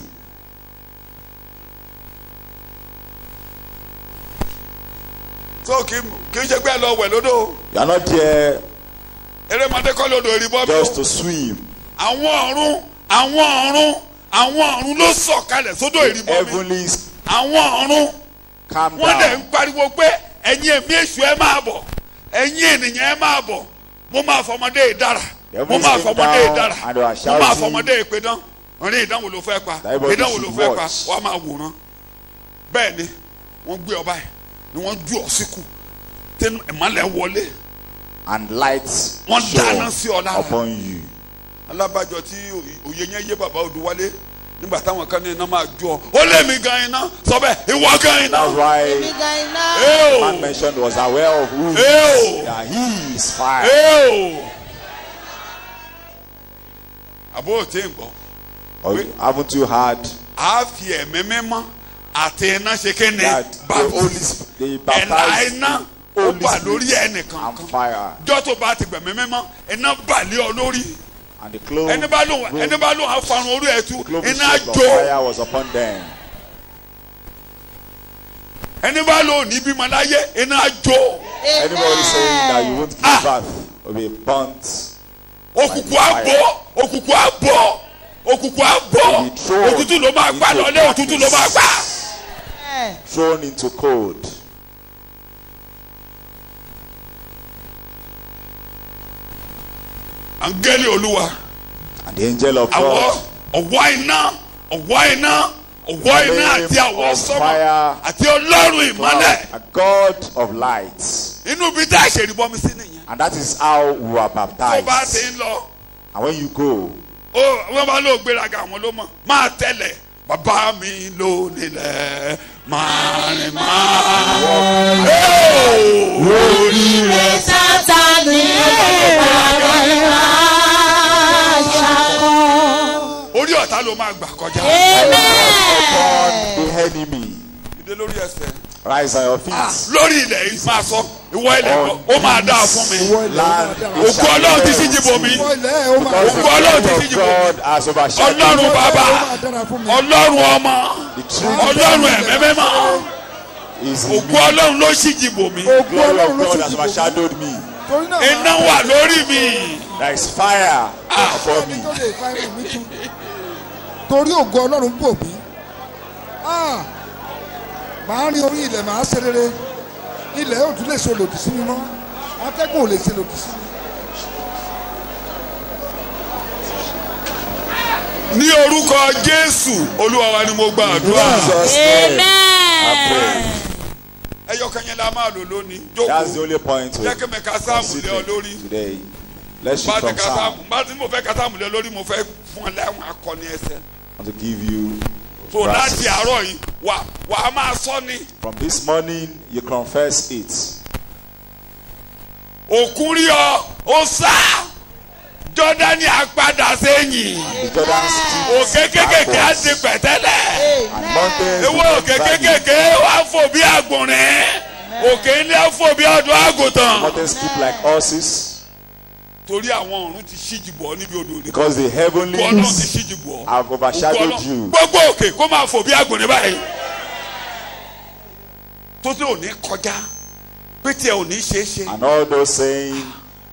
tó kì í kì í ṣe pé ẹ lọ wẹ̀ lódò You are not there erémọdé kọ́ lódò ìrìbọ́ mi just o to swim. àwọn ọ̀run àwọn ọ̀run àwọn ọ̀run ló sọ̀kalẹ̀ sódò ìrìbọ́ mi Heavenlies àwọn ọ̀run calm wọ́n dẹ̀ ń down. pariwo pé ẹ̀yin èmi èṣù ẹ máa bọ̀ ẹ̀yin ènìyàn ẹ máa bọ̀ mo máa fọmọdé ìdára The mo máa heavens came fọmọdé down ìdára and they were mo máa shouting. fọmọdé ìpedán orin ìdánwò ló fẹ́ pa Everybody ìdánwò ló should fẹ́ pa watch. wàá máa wòran bẹ́ẹ̀ ni wọ́n gbé ọba yìí ni wọ́n ju ọ síkù tẹnu ìmọ̀lẹ̀ wọlé And lights Wọ́n dáná sí ọ shone lára. upon you. alábàjọ tí òye yẹn yé bàbá Odùwálé nígbà táwọn kan ní iná máa jó ọ ó lé mi gan iná sọ bẹ́ẹ̀ ìwọ gan iná That's why èmi gan iná. ẹ man o mentioned was aware of who he ẹ is. o That he is fire. ẹ o àbó ò tí ń gbọ́ Or haven't you heard a fi ẹ̀mí mímọ́ àti iná ṣe kéne that the Holy Sp- they ẹ̀la baptized iná the ó Holy bà lórí Spirit ẹnìkan and fire jọ́ tó bá ti gbẹ̀mí mímọ́ iná bà lé ọ lórí and the clothes ẹni bá lóun ẹni bá lóun afarun orí ẹ̀ tú the cloven iná shape of jó fire was upon them. ẹni bá lóun ní bímọ láyé iná jó Anybody saying that you won't give Ah. birth will be burnt. òkùnkùn àbọ̀ òkùnkùn àbọ̀ òkùnkùn àbọ̀ Will be thrown òtútù ló máa gbà into lọ́lé òtútù ló máa gbà. ẹ thrown into cold. angeli olúwa And the angel of àwọ̀ God, ọ̀wọ́ iná ọ̀wọ́ iná ọ̀wọ́ iná Flame àti àwọ̀ of sọ́mọ fire. àti ọlọ́run ìmọ́lẹ̀ cloud, a God of light. inú bí tá a ṣe rí bọ́mi sí nìyẹn And that is how we are tó bá ti baptized. ń lọ And when you go, ó wọ́n bá lóò gbéraga àwọn ló mọ̀ máa tẹ̀lẹ̀ bàbá mi ló nílẹ̀ máa rìn máa Oríire sátani ìbàdàn àṣàkọ. orí ọ̀tá ló máa gbà kọjá upon the enemy, ìdè lórí ẹsẹ̀ rise on your feet. lórí ilẹ̀ yìí máa sọ ìwọ ilẹ̀ On gbọ́, ó máa dáa fún mi Land, it òkú shall ọlọ́run ti be síjì bò mí Because the Ògo Ọlọ́run ti glory síjì of bò mí God has overshadowed ọlọ́run bàbá ọlọ́run ọmọ the truth ọlọ́run ẹ̀mẹ́ mẹ́mọ́ is in òkú me. ọlọ́run ló síjì bò mí The glory of God has overshadowed me. iná wà lórí mi There is fire upon me. torí ògo ọlọ́run bò mí Ah! màá rin orí ilẹ̀ màá ṣe rere ilẹ̀ yóò tún lè ṣe lòdì sí mi mọ́ atẹ́gùn ò lè ṣe lòdì sí mi ní orúkọ jésù olúwa wa ni mo gba àdúrà Jesus' name. I pray. ẹyọ kan yẹn la máa lò lónìí That's the jókòó only point jẹ́ kí we mi ka sáàmù lé ọ lórí consider today. Let's bá shift ti from ka Psalm. sáàmù bá ti mo fẹ́ ka sáàmù lé lórí mo fẹ́ fún ọ láwọn akọni ẹsẹ̀ I want to give you so láti verses. àárọ̀ yìí wà wà á máa sọ ni From this morning, you confess it. òkun rí ọ ó sá jọ́dánì àpadà sẹ́yìn The Jordan òkè streets kékèké á backwards, ti pẹ̀tẹ́lẹ̀. and mountains ewu become òkè valley. kékèké wá fò bí àgbọ̀nrín òkè ilé fò bí ọdún àgùntàn. Mountains keep like horses torí àwọn ọ̀run ti ṣíjì bọ̀ níbi odò rẹ̀ because the òkú ọlọ́run ti heavenlies ṣíjì bọ̀ have òkú overshadowed ọlọ́run you. gbogbo òkè kó máa fò bí àgbọ̀nrín báyìí tó tí ò ní kọjá pé tí ẹ ò ní ṣeé ṣe. And all those saying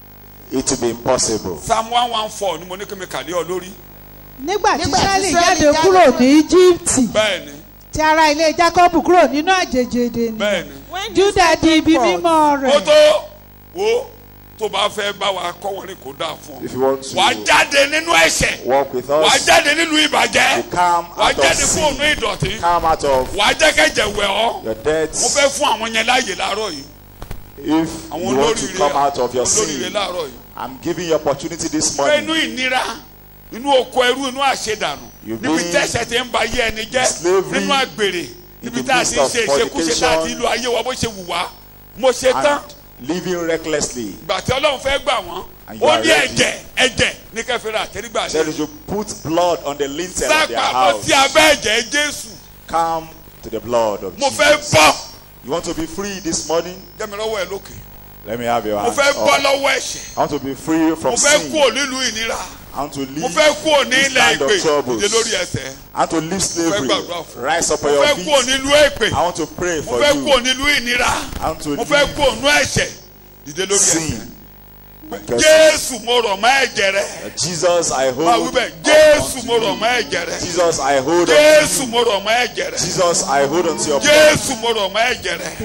it will be impossible. psalm one one four ni mo ní kí mi kàlẹ́ ọ lórí nígbà tí Nígbà tí israẹli Ísírẹ́lì jáde jáde kúrò kúrò- ní íjíbítì bẹ́ẹ̀ ni tí ara ilé jákọ́bù kúrò nínú àjèjì èdè ni bẹ́ẹ̀ ni When júdà di ibi forth, mímọ́ ó rẹ̀ tó wo tó bá fẹ́ bá wa kọ́ wọn ní kó dáa fún If ọ you want wàá to jáde nínú ẹ̀ṣẹ̀ walk with wàá us, jáde nínú ìbàjẹ́ you come wàá out of jáde fún ònú sin, ìdọ̀tí come out of wàá jẹ́ kẹ́jẹ̀ wẹ̀ ọ́ your mo debts. fẹ́ fún àwọn yẹn láàyè láàárọ̀ yìí If àwọn you want to olóríire come out of your olóríire sin, láàárọ̀ yìí I'm giving you opportunity this pé inú morning. ìnira inú oko ẹrú inú àṣedànù You níbi being tẹ́sẹ̀ ti ń ba ayé ẹni jẹ́ slavery nínú àgbèrè níbi in the tá a midst ti ń of ṣe ìṣekúṣe tá a ti fornication. lu ayé wa bó ṣe wù wá mo ṣe tán And living recklessly. ìgbà tí ọlọ́run fẹ́ gbà wọ́n And you ó are ní ready. ẹ̀jẹ̀ ẹ̀jẹ̀ ní kẹfìrà àtẹrígbà Said ṣe you should put blood on the lintel of their sápá ó house. ti abẹ́ ẹ̀jẹ̀ jésù Come to the blood of mo fẹ́ Jesus. bọ́ You want to be free this morning? jẹ́mi lọ́wọ́ ẹ̀ lókè Let me have your mo hands fẹ́ bọ́ up. lọ́wọ́ ẹ̀ṣẹ̀ I want to be free from mo fẹ́ sin. kúrò nílùú ìnira I want to leave. mo fẹ́ kúrò ní this ilẹ̀ land of ìpè troubles. ìdè lórí ẹsẹ̀ I want to leave slavery. gbàdúrà fún. Rise up mo on your fẹ́ kúrò feet. nílùú èpè I want to pray mo for fẹ́ you. kúrò nílùú ìnira I want to mo fẹ́ leave kúrò nínú ẹ̀ṣẹ̀ ìdè lórí ẹsẹ̀ sin. Because jésù mo rọ̀ mọ́ ẹ̀jẹ̀ rẹ Jesus, I máa wí hold. bẹ́ẹ̀ on jésù to mo rọ̀ you. mọ́ ẹ̀jẹ̀ rẹ Jesus, I hold on jésù to you. mo rọ̀ mọ́ ẹ̀jẹ̀ rẹ Jesus, I hold on to your blood. jésù mo rọ̀ mọ́ ẹ̀jẹ̀ rẹ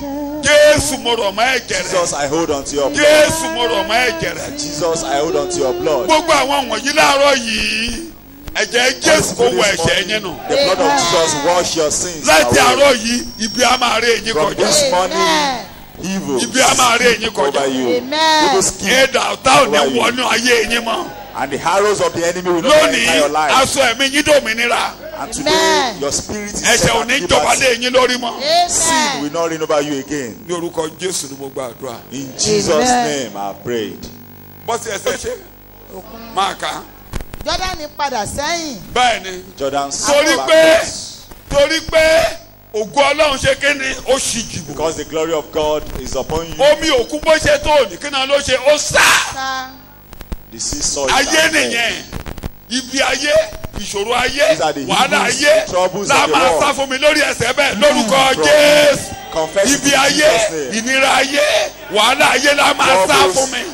jésù mo rọ̀ mọ́ ẹ̀jẹ̀ rẹ Jesus, I hold on to your blood. jésù mo rọ̀ mọ́ ẹ̀jẹ̀ rẹ Jesus, I hold on to your blood. gbogbo àwọn wọ̀nyí láàárọ̀ yìí ẹ̀jẹ̀ jésù kò wọ ẹ̀ṣẹ̀ yẹn nù The blood of Jesus wash your sins láti away. àárọ̀ yìí ibi a máa rí eyín From kọjá this morning, Amen. evil ibi a máa rí eyín kọjá over you. Amen. Evil scheme ẹ̀dà ọ̀tá ò ní wọnú ayé yín mọ́ and the arrows of the enemy will not enter lónìí your life. aṣọ ẹ̀mí yín dòmìnira And today, Amen. your spirit is ẹ̀ṣẹ̀ set ò at ní jọba lé liberty. yín lórí mọ́ Sin Amen. will not reign over you again. ní orúkọ jésù ni mo gbàdúrà In Jesus' Amen. name, I prayed. bọ́sì ẹsẹ̀ ṣe máa kà á jọ́dánì padà sẹ́yìn bẹ́ẹ̀ ni Jordan torí backwards. pé torí pé ògo ọlọ́run ṣe kéde ó ṣì jìbò Because the glory of God is upon you. omi òkú bó ṣe tó òní kí náà ló ṣe ó sá ká The sea saw it ayé and fled. nìyẹn ibi ayé ìṣòro ayé These are the wàhálà evils, ayé the troubles la of the máa world. sá fún mi lórí ẹsẹ̀ bẹ́ẹ̀ lórúkọ from jésù Confess it ibi in ayé Jesus' name. ìnira ayé wàhálà ayé la máa sá Troubles fún mi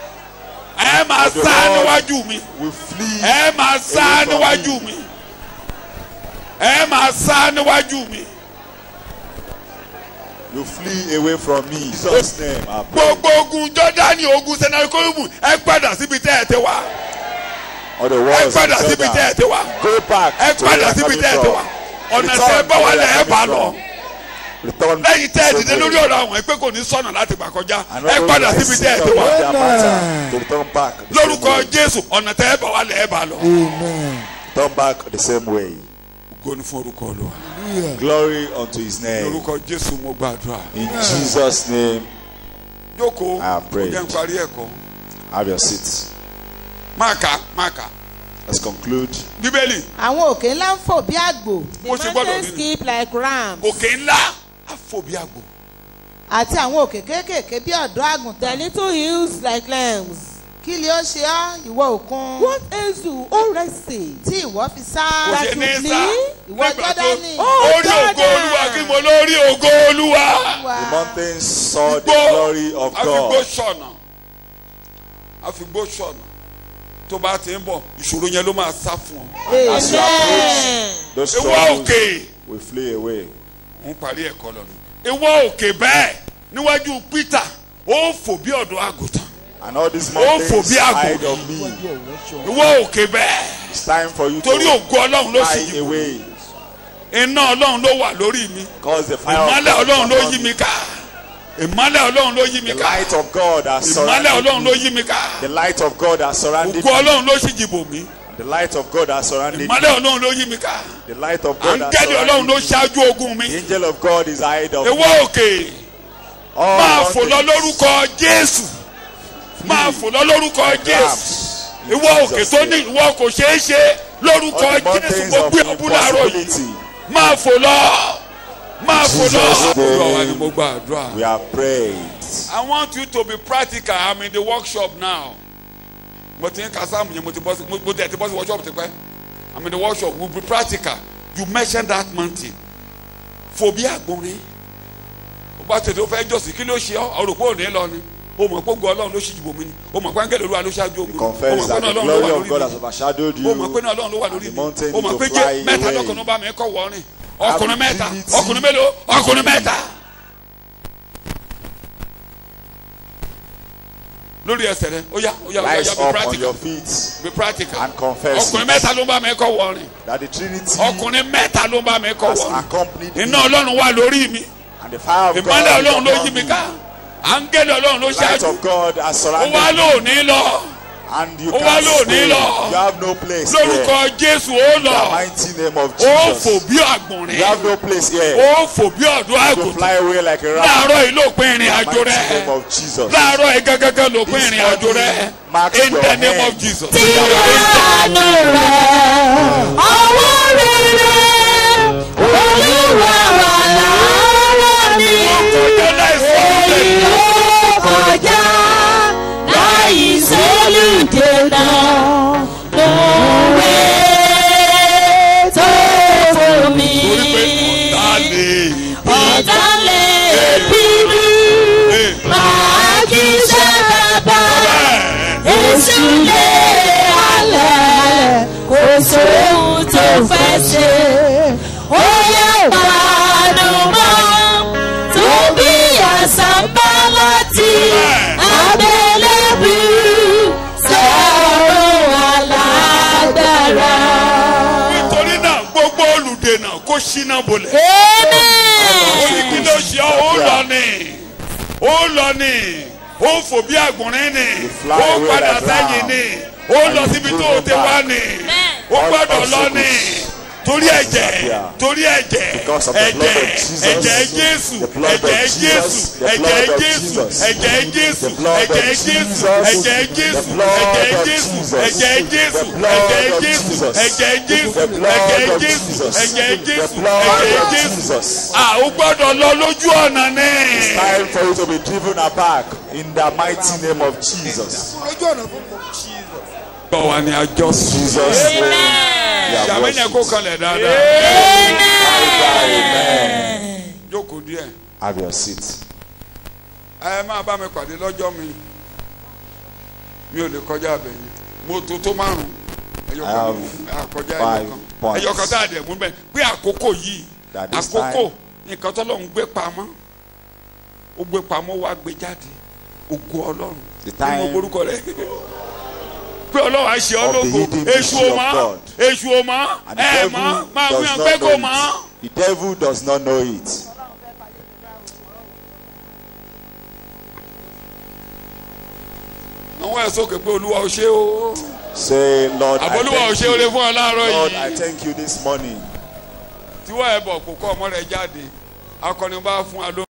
ẹ máa of the sá world. níwájú mi We flee. ẹ máa sá away from níwájú mi ẹ máa sá níwájú mi You flee away from me. In Jesus' name, I pray. gbogbo ogun jọdani ogun senakolubu ẹ padà síbi tẹ́ ẹ ti wá All the ẹ walls padà of síbi tẹ́ ẹ Jordan. ti wá Go back ẹ to where padà you are síbi coming tẹ́ ẹ ti wá from. ọ̀nà Return tẹ́ ẹ to bá wà where you lẹ̀ are ẹ bá coming lọ from. Return lẹ́yìn tẹ́ ẹ the dìde same lórí way. ọ̀rọ̀ àwọn ẹ pé kò ní sọ̀nà láti gbà kọjá And ẹ not padà only síbi the tẹ́ ẹ sin ti of wá their matter, to return back the same lórúkọ way. jésù ọ̀nà tẹ́ ẹ bá wà lẹ̀ ẹ bá lọ. Turn back the same way. ògo ni fún orúkọ olúwa Glory unto his name. lórúkọ jésù mo gbàdúrà In Jesus' name, jókòó I have kò prayed. jẹ́ n parí ẹ̀kọ́ have your seats. máa kà máa kà Let's conclude. bíbélì àwọn òkè ńlá ń fò bí àgbò bó The ṣe gbọ́dọ̀ mountains nínú skip like rams. òkè ńlá àfòbí àgbò àti àwọn òkè kéékèèké bí ọ̀dọ́ The àgùntàn little hills like lambs. kí ni ó ṣe ọ́ ìwọ òkun What else do O resting? tí ìwọ fi sá kò ṣe ní you sá Ìwọ nígbà tó Jọ́dánì. Oh, orí ògo Jordan. olúwa kí mo lórí ògo olúwa. wá The mountains saw the Igbó glory of àfigbó God. sọ̀nà àfigbó sọ̀nà tó bá ti ń bọ̀ ìṣòro yẹn ló máa sá fún ọ. As you approach, those ìwọ troubles òkè will flee away. ń parí ẹ̀kọ́ lọ ni ìwọ òkè bẹ́ẹ̀ níwájú Peter ó fò bí ọ̀dọ́ àgùntàn And all these Oh, mountains phobia. hide of me. ìwọ òkè bẹ́ẹ̀ It's time for you torí to ògo ọlọ́run ló sì fly yìí away. iná ọlọ́run ló wà lórí mi Because the fire of ìmọ́lẹ̀ God ọlọ́run ló is upon yí me. mi ká ìmọ́lẹ̀ ọlọ́run ló yí mi The ká light of God has ìmọ́lẹ̀ surrounded ọlọ́run ló me. yí mi ká The light of God has surrounded ògo me. ọlọ́run ló sì jìbò mí The light of God has surrounded me. ìmọ́lẹ̀ ọlọ́run ló yí mi ká The light of God has àǹgẹ́lì ọlọ́run surrounded ló me. ṣáájú ogun mi The angel of God is ahead of ewé me. òkè All máa fò lọ mountains, lórúkọ jésù máa fò lọ lórúkọ jésù grabs, in ìwọ òkè Jesus' tó ní name. ìwọ kò ṣeé ṣe lórúkọ All the jésù mountains mo of gbé ọbú láàárọ̀ yìí impossibility. máa fò lọ máa fò lọ. Jesus' name. àdúrà wa ni mo gba àdúrà. We are prayed. I want you to be practical I'm in the workshop now. mo ti ń ka sáàmù yẹn mo ti bọ́ sí mo ti ẹ̀ ti bọ́ sí workshop ti pẹ́ I'm in the workshop we be practical you mention that mountain fòbí àgbọ̀nrín ó bá tètè ó fẹ́ jọ̀sìn kí ló ṣe ọ́ ọ̀rọ̀ pé òní lọ ni o mọ̀ pé ògo ọlọ́run ló ṣì jìbò mí ni o mọ̀ pé áńgẹ́lì olúwa ló ṣáájú ogun o Confess mọ̀ pé that náà the ọlọ́run ló glory wà of God has lórí mi overshadowed o mọ̀ you. pé náà ọlọ́run ló wà lórí the mi mountain o mọ̀ to pé fly jẹ́ mẹ́ta away. lọ́kùnrin bá mi kọ́ wọ́rin ọkùnrin mẹ́ta Ability. ọkùnrin mélòó ọkùnrin mẹ́ta. lórí ẹsẹ̀ rẹ ó yá ó yá ó yá Rise be up on practical your feet be practical and confess ọkùnrin it. mẹ́ta ló ń bá mi kọ́ wọ́rin that the Trinity ọkùnrin mẹ́ta ló ń bá mi kọ́ has wọ́rin accompanied me iná ọlọ́run wà lórí mi and the fire of God ìmọ̀lẹ̀ is ọlọ́run ló upon yí mi me. ká áńgẹ́lì ọlọ́run ló The light ṣáájú of God has ó surrounded wá me lóòní lọ and you ó wá can't lóòní stay. lọ. You have no place lórúkọ here. jésù ó In the lọ mighty name of ó fò Jesus. bí You àgbọ̀nrín have no place here ó fò bí ọ̀dọ́ to àgùntàn fly away like a rat. láàárọ̀ yìí ló pín ìrìn In the àjò mighty rẹ name of Jesus. láàárọ̀ yìí gángan ló pín This ìrìn àjò rẹ morning marks in your the name hand. of jesus. Ìyanu rẹ̀ ọwọ́ rere olúwa wà lára mi. ọjọ́ láìsí Èyí ó kọjá láì sólùdènà lóore tó fún mi. torí pé ọ̀tá lè Ọ̀tá lè bínú máa kí sábà. Èṣù lé alẹ́ kò sóhun tó fẹ́ ṣe. Ó yẹ pàdé mọ́ tó bí àṣàbá láti abẹ́lẹ́bí sọ̀rọ̀ alágbára. nítorí náà gbogbo olùdènà kó ṣínà bolẹ̀. ó ní kí ló ṣe ọ́ ó lọ ní ó lọ ní ó fò bí àgbọ̀nrín ní fly ó away padà like sẹ́yìn ram. ní ó lọ síbi tó o ti wá ní ó gbọ́dọ̀ lọ ní torí ẹ̀jẹ̀ torí ẹ̀jẹ̀ Because of the blood ẹ̀jẹ̀ of Jesus. ẹ̀jẹ̀ jésù The blood of ẹ̀jẹ̀ Jesus. jésù The ẹ̀jẹ̀ blood of jésù Jesus. ẹ̀jẹ̀ jésù The blood of ẹ̀jẹ̀ jésù Jesus. ẹ̀jẹ̀ jésù The blood ẹ̀jẹ̀ of jésù Jesus. ẹ̀jẹ̀ jésù The blood ẹ̀jẹ̀ of jésù Jesus. ẹ̀jẹ̀ jésù The blood ẹ̀jẹ̀ of jésù Jesus. ẹ̀jẹ̀ The jésù blood ẹ̀jẹ̀ of jésù Jesus. ah o gbọ́dọ̀ lọ lójú ọ̀nà ní. Time for you to be driven aback in the mighty name of Jesus. lójú ọ̀nà fún mi. bọ̀ wá ní àjọ sùn. Jesus. name. We are sàmìnà kó worshipped. kanlẹ̀ dáadáa. Amen. jókòó díẹ̀ Have your seat. ẹ máa bá mi pàdé lọ́jọ́ mi mi ò lè kọjá abẹ yẹn mo tó tó márùn ẹyọ I kan have ní- àkọjá ẹyọ five kan points. ẹyọ kan tá a dẹ̀ mú bẹ́ẹ̀ pé àkókò yìí That this àkókò nǹkan tó lọ́n gbé pamọ́ ó gbé pamọ́ wá gbé jáde ògo ọlọ́run The nínú time orúkọ rẹ pé ọlọ́run á ṣe ọ́ of the lógo hidden èṣù mystery ò of mọ́ God. èṣù ò mọ́ and the ẹ devil mọ́ máa does wíwọ̀n not pé kò know mọ́. it. The devil does not know it. àwọn ẹ̀ sókè pé olúwa ò ṣe o Say, Lord, I àbólúwa ò thank ṣe o lè you. fún ọ láàárọ̀ Lord, I yìí thank you this morning. tí wọ́n ẹ̀ bọ̀ kó kọ́ ọmọ rẹ̀ jáde akọni bá fún wa ló.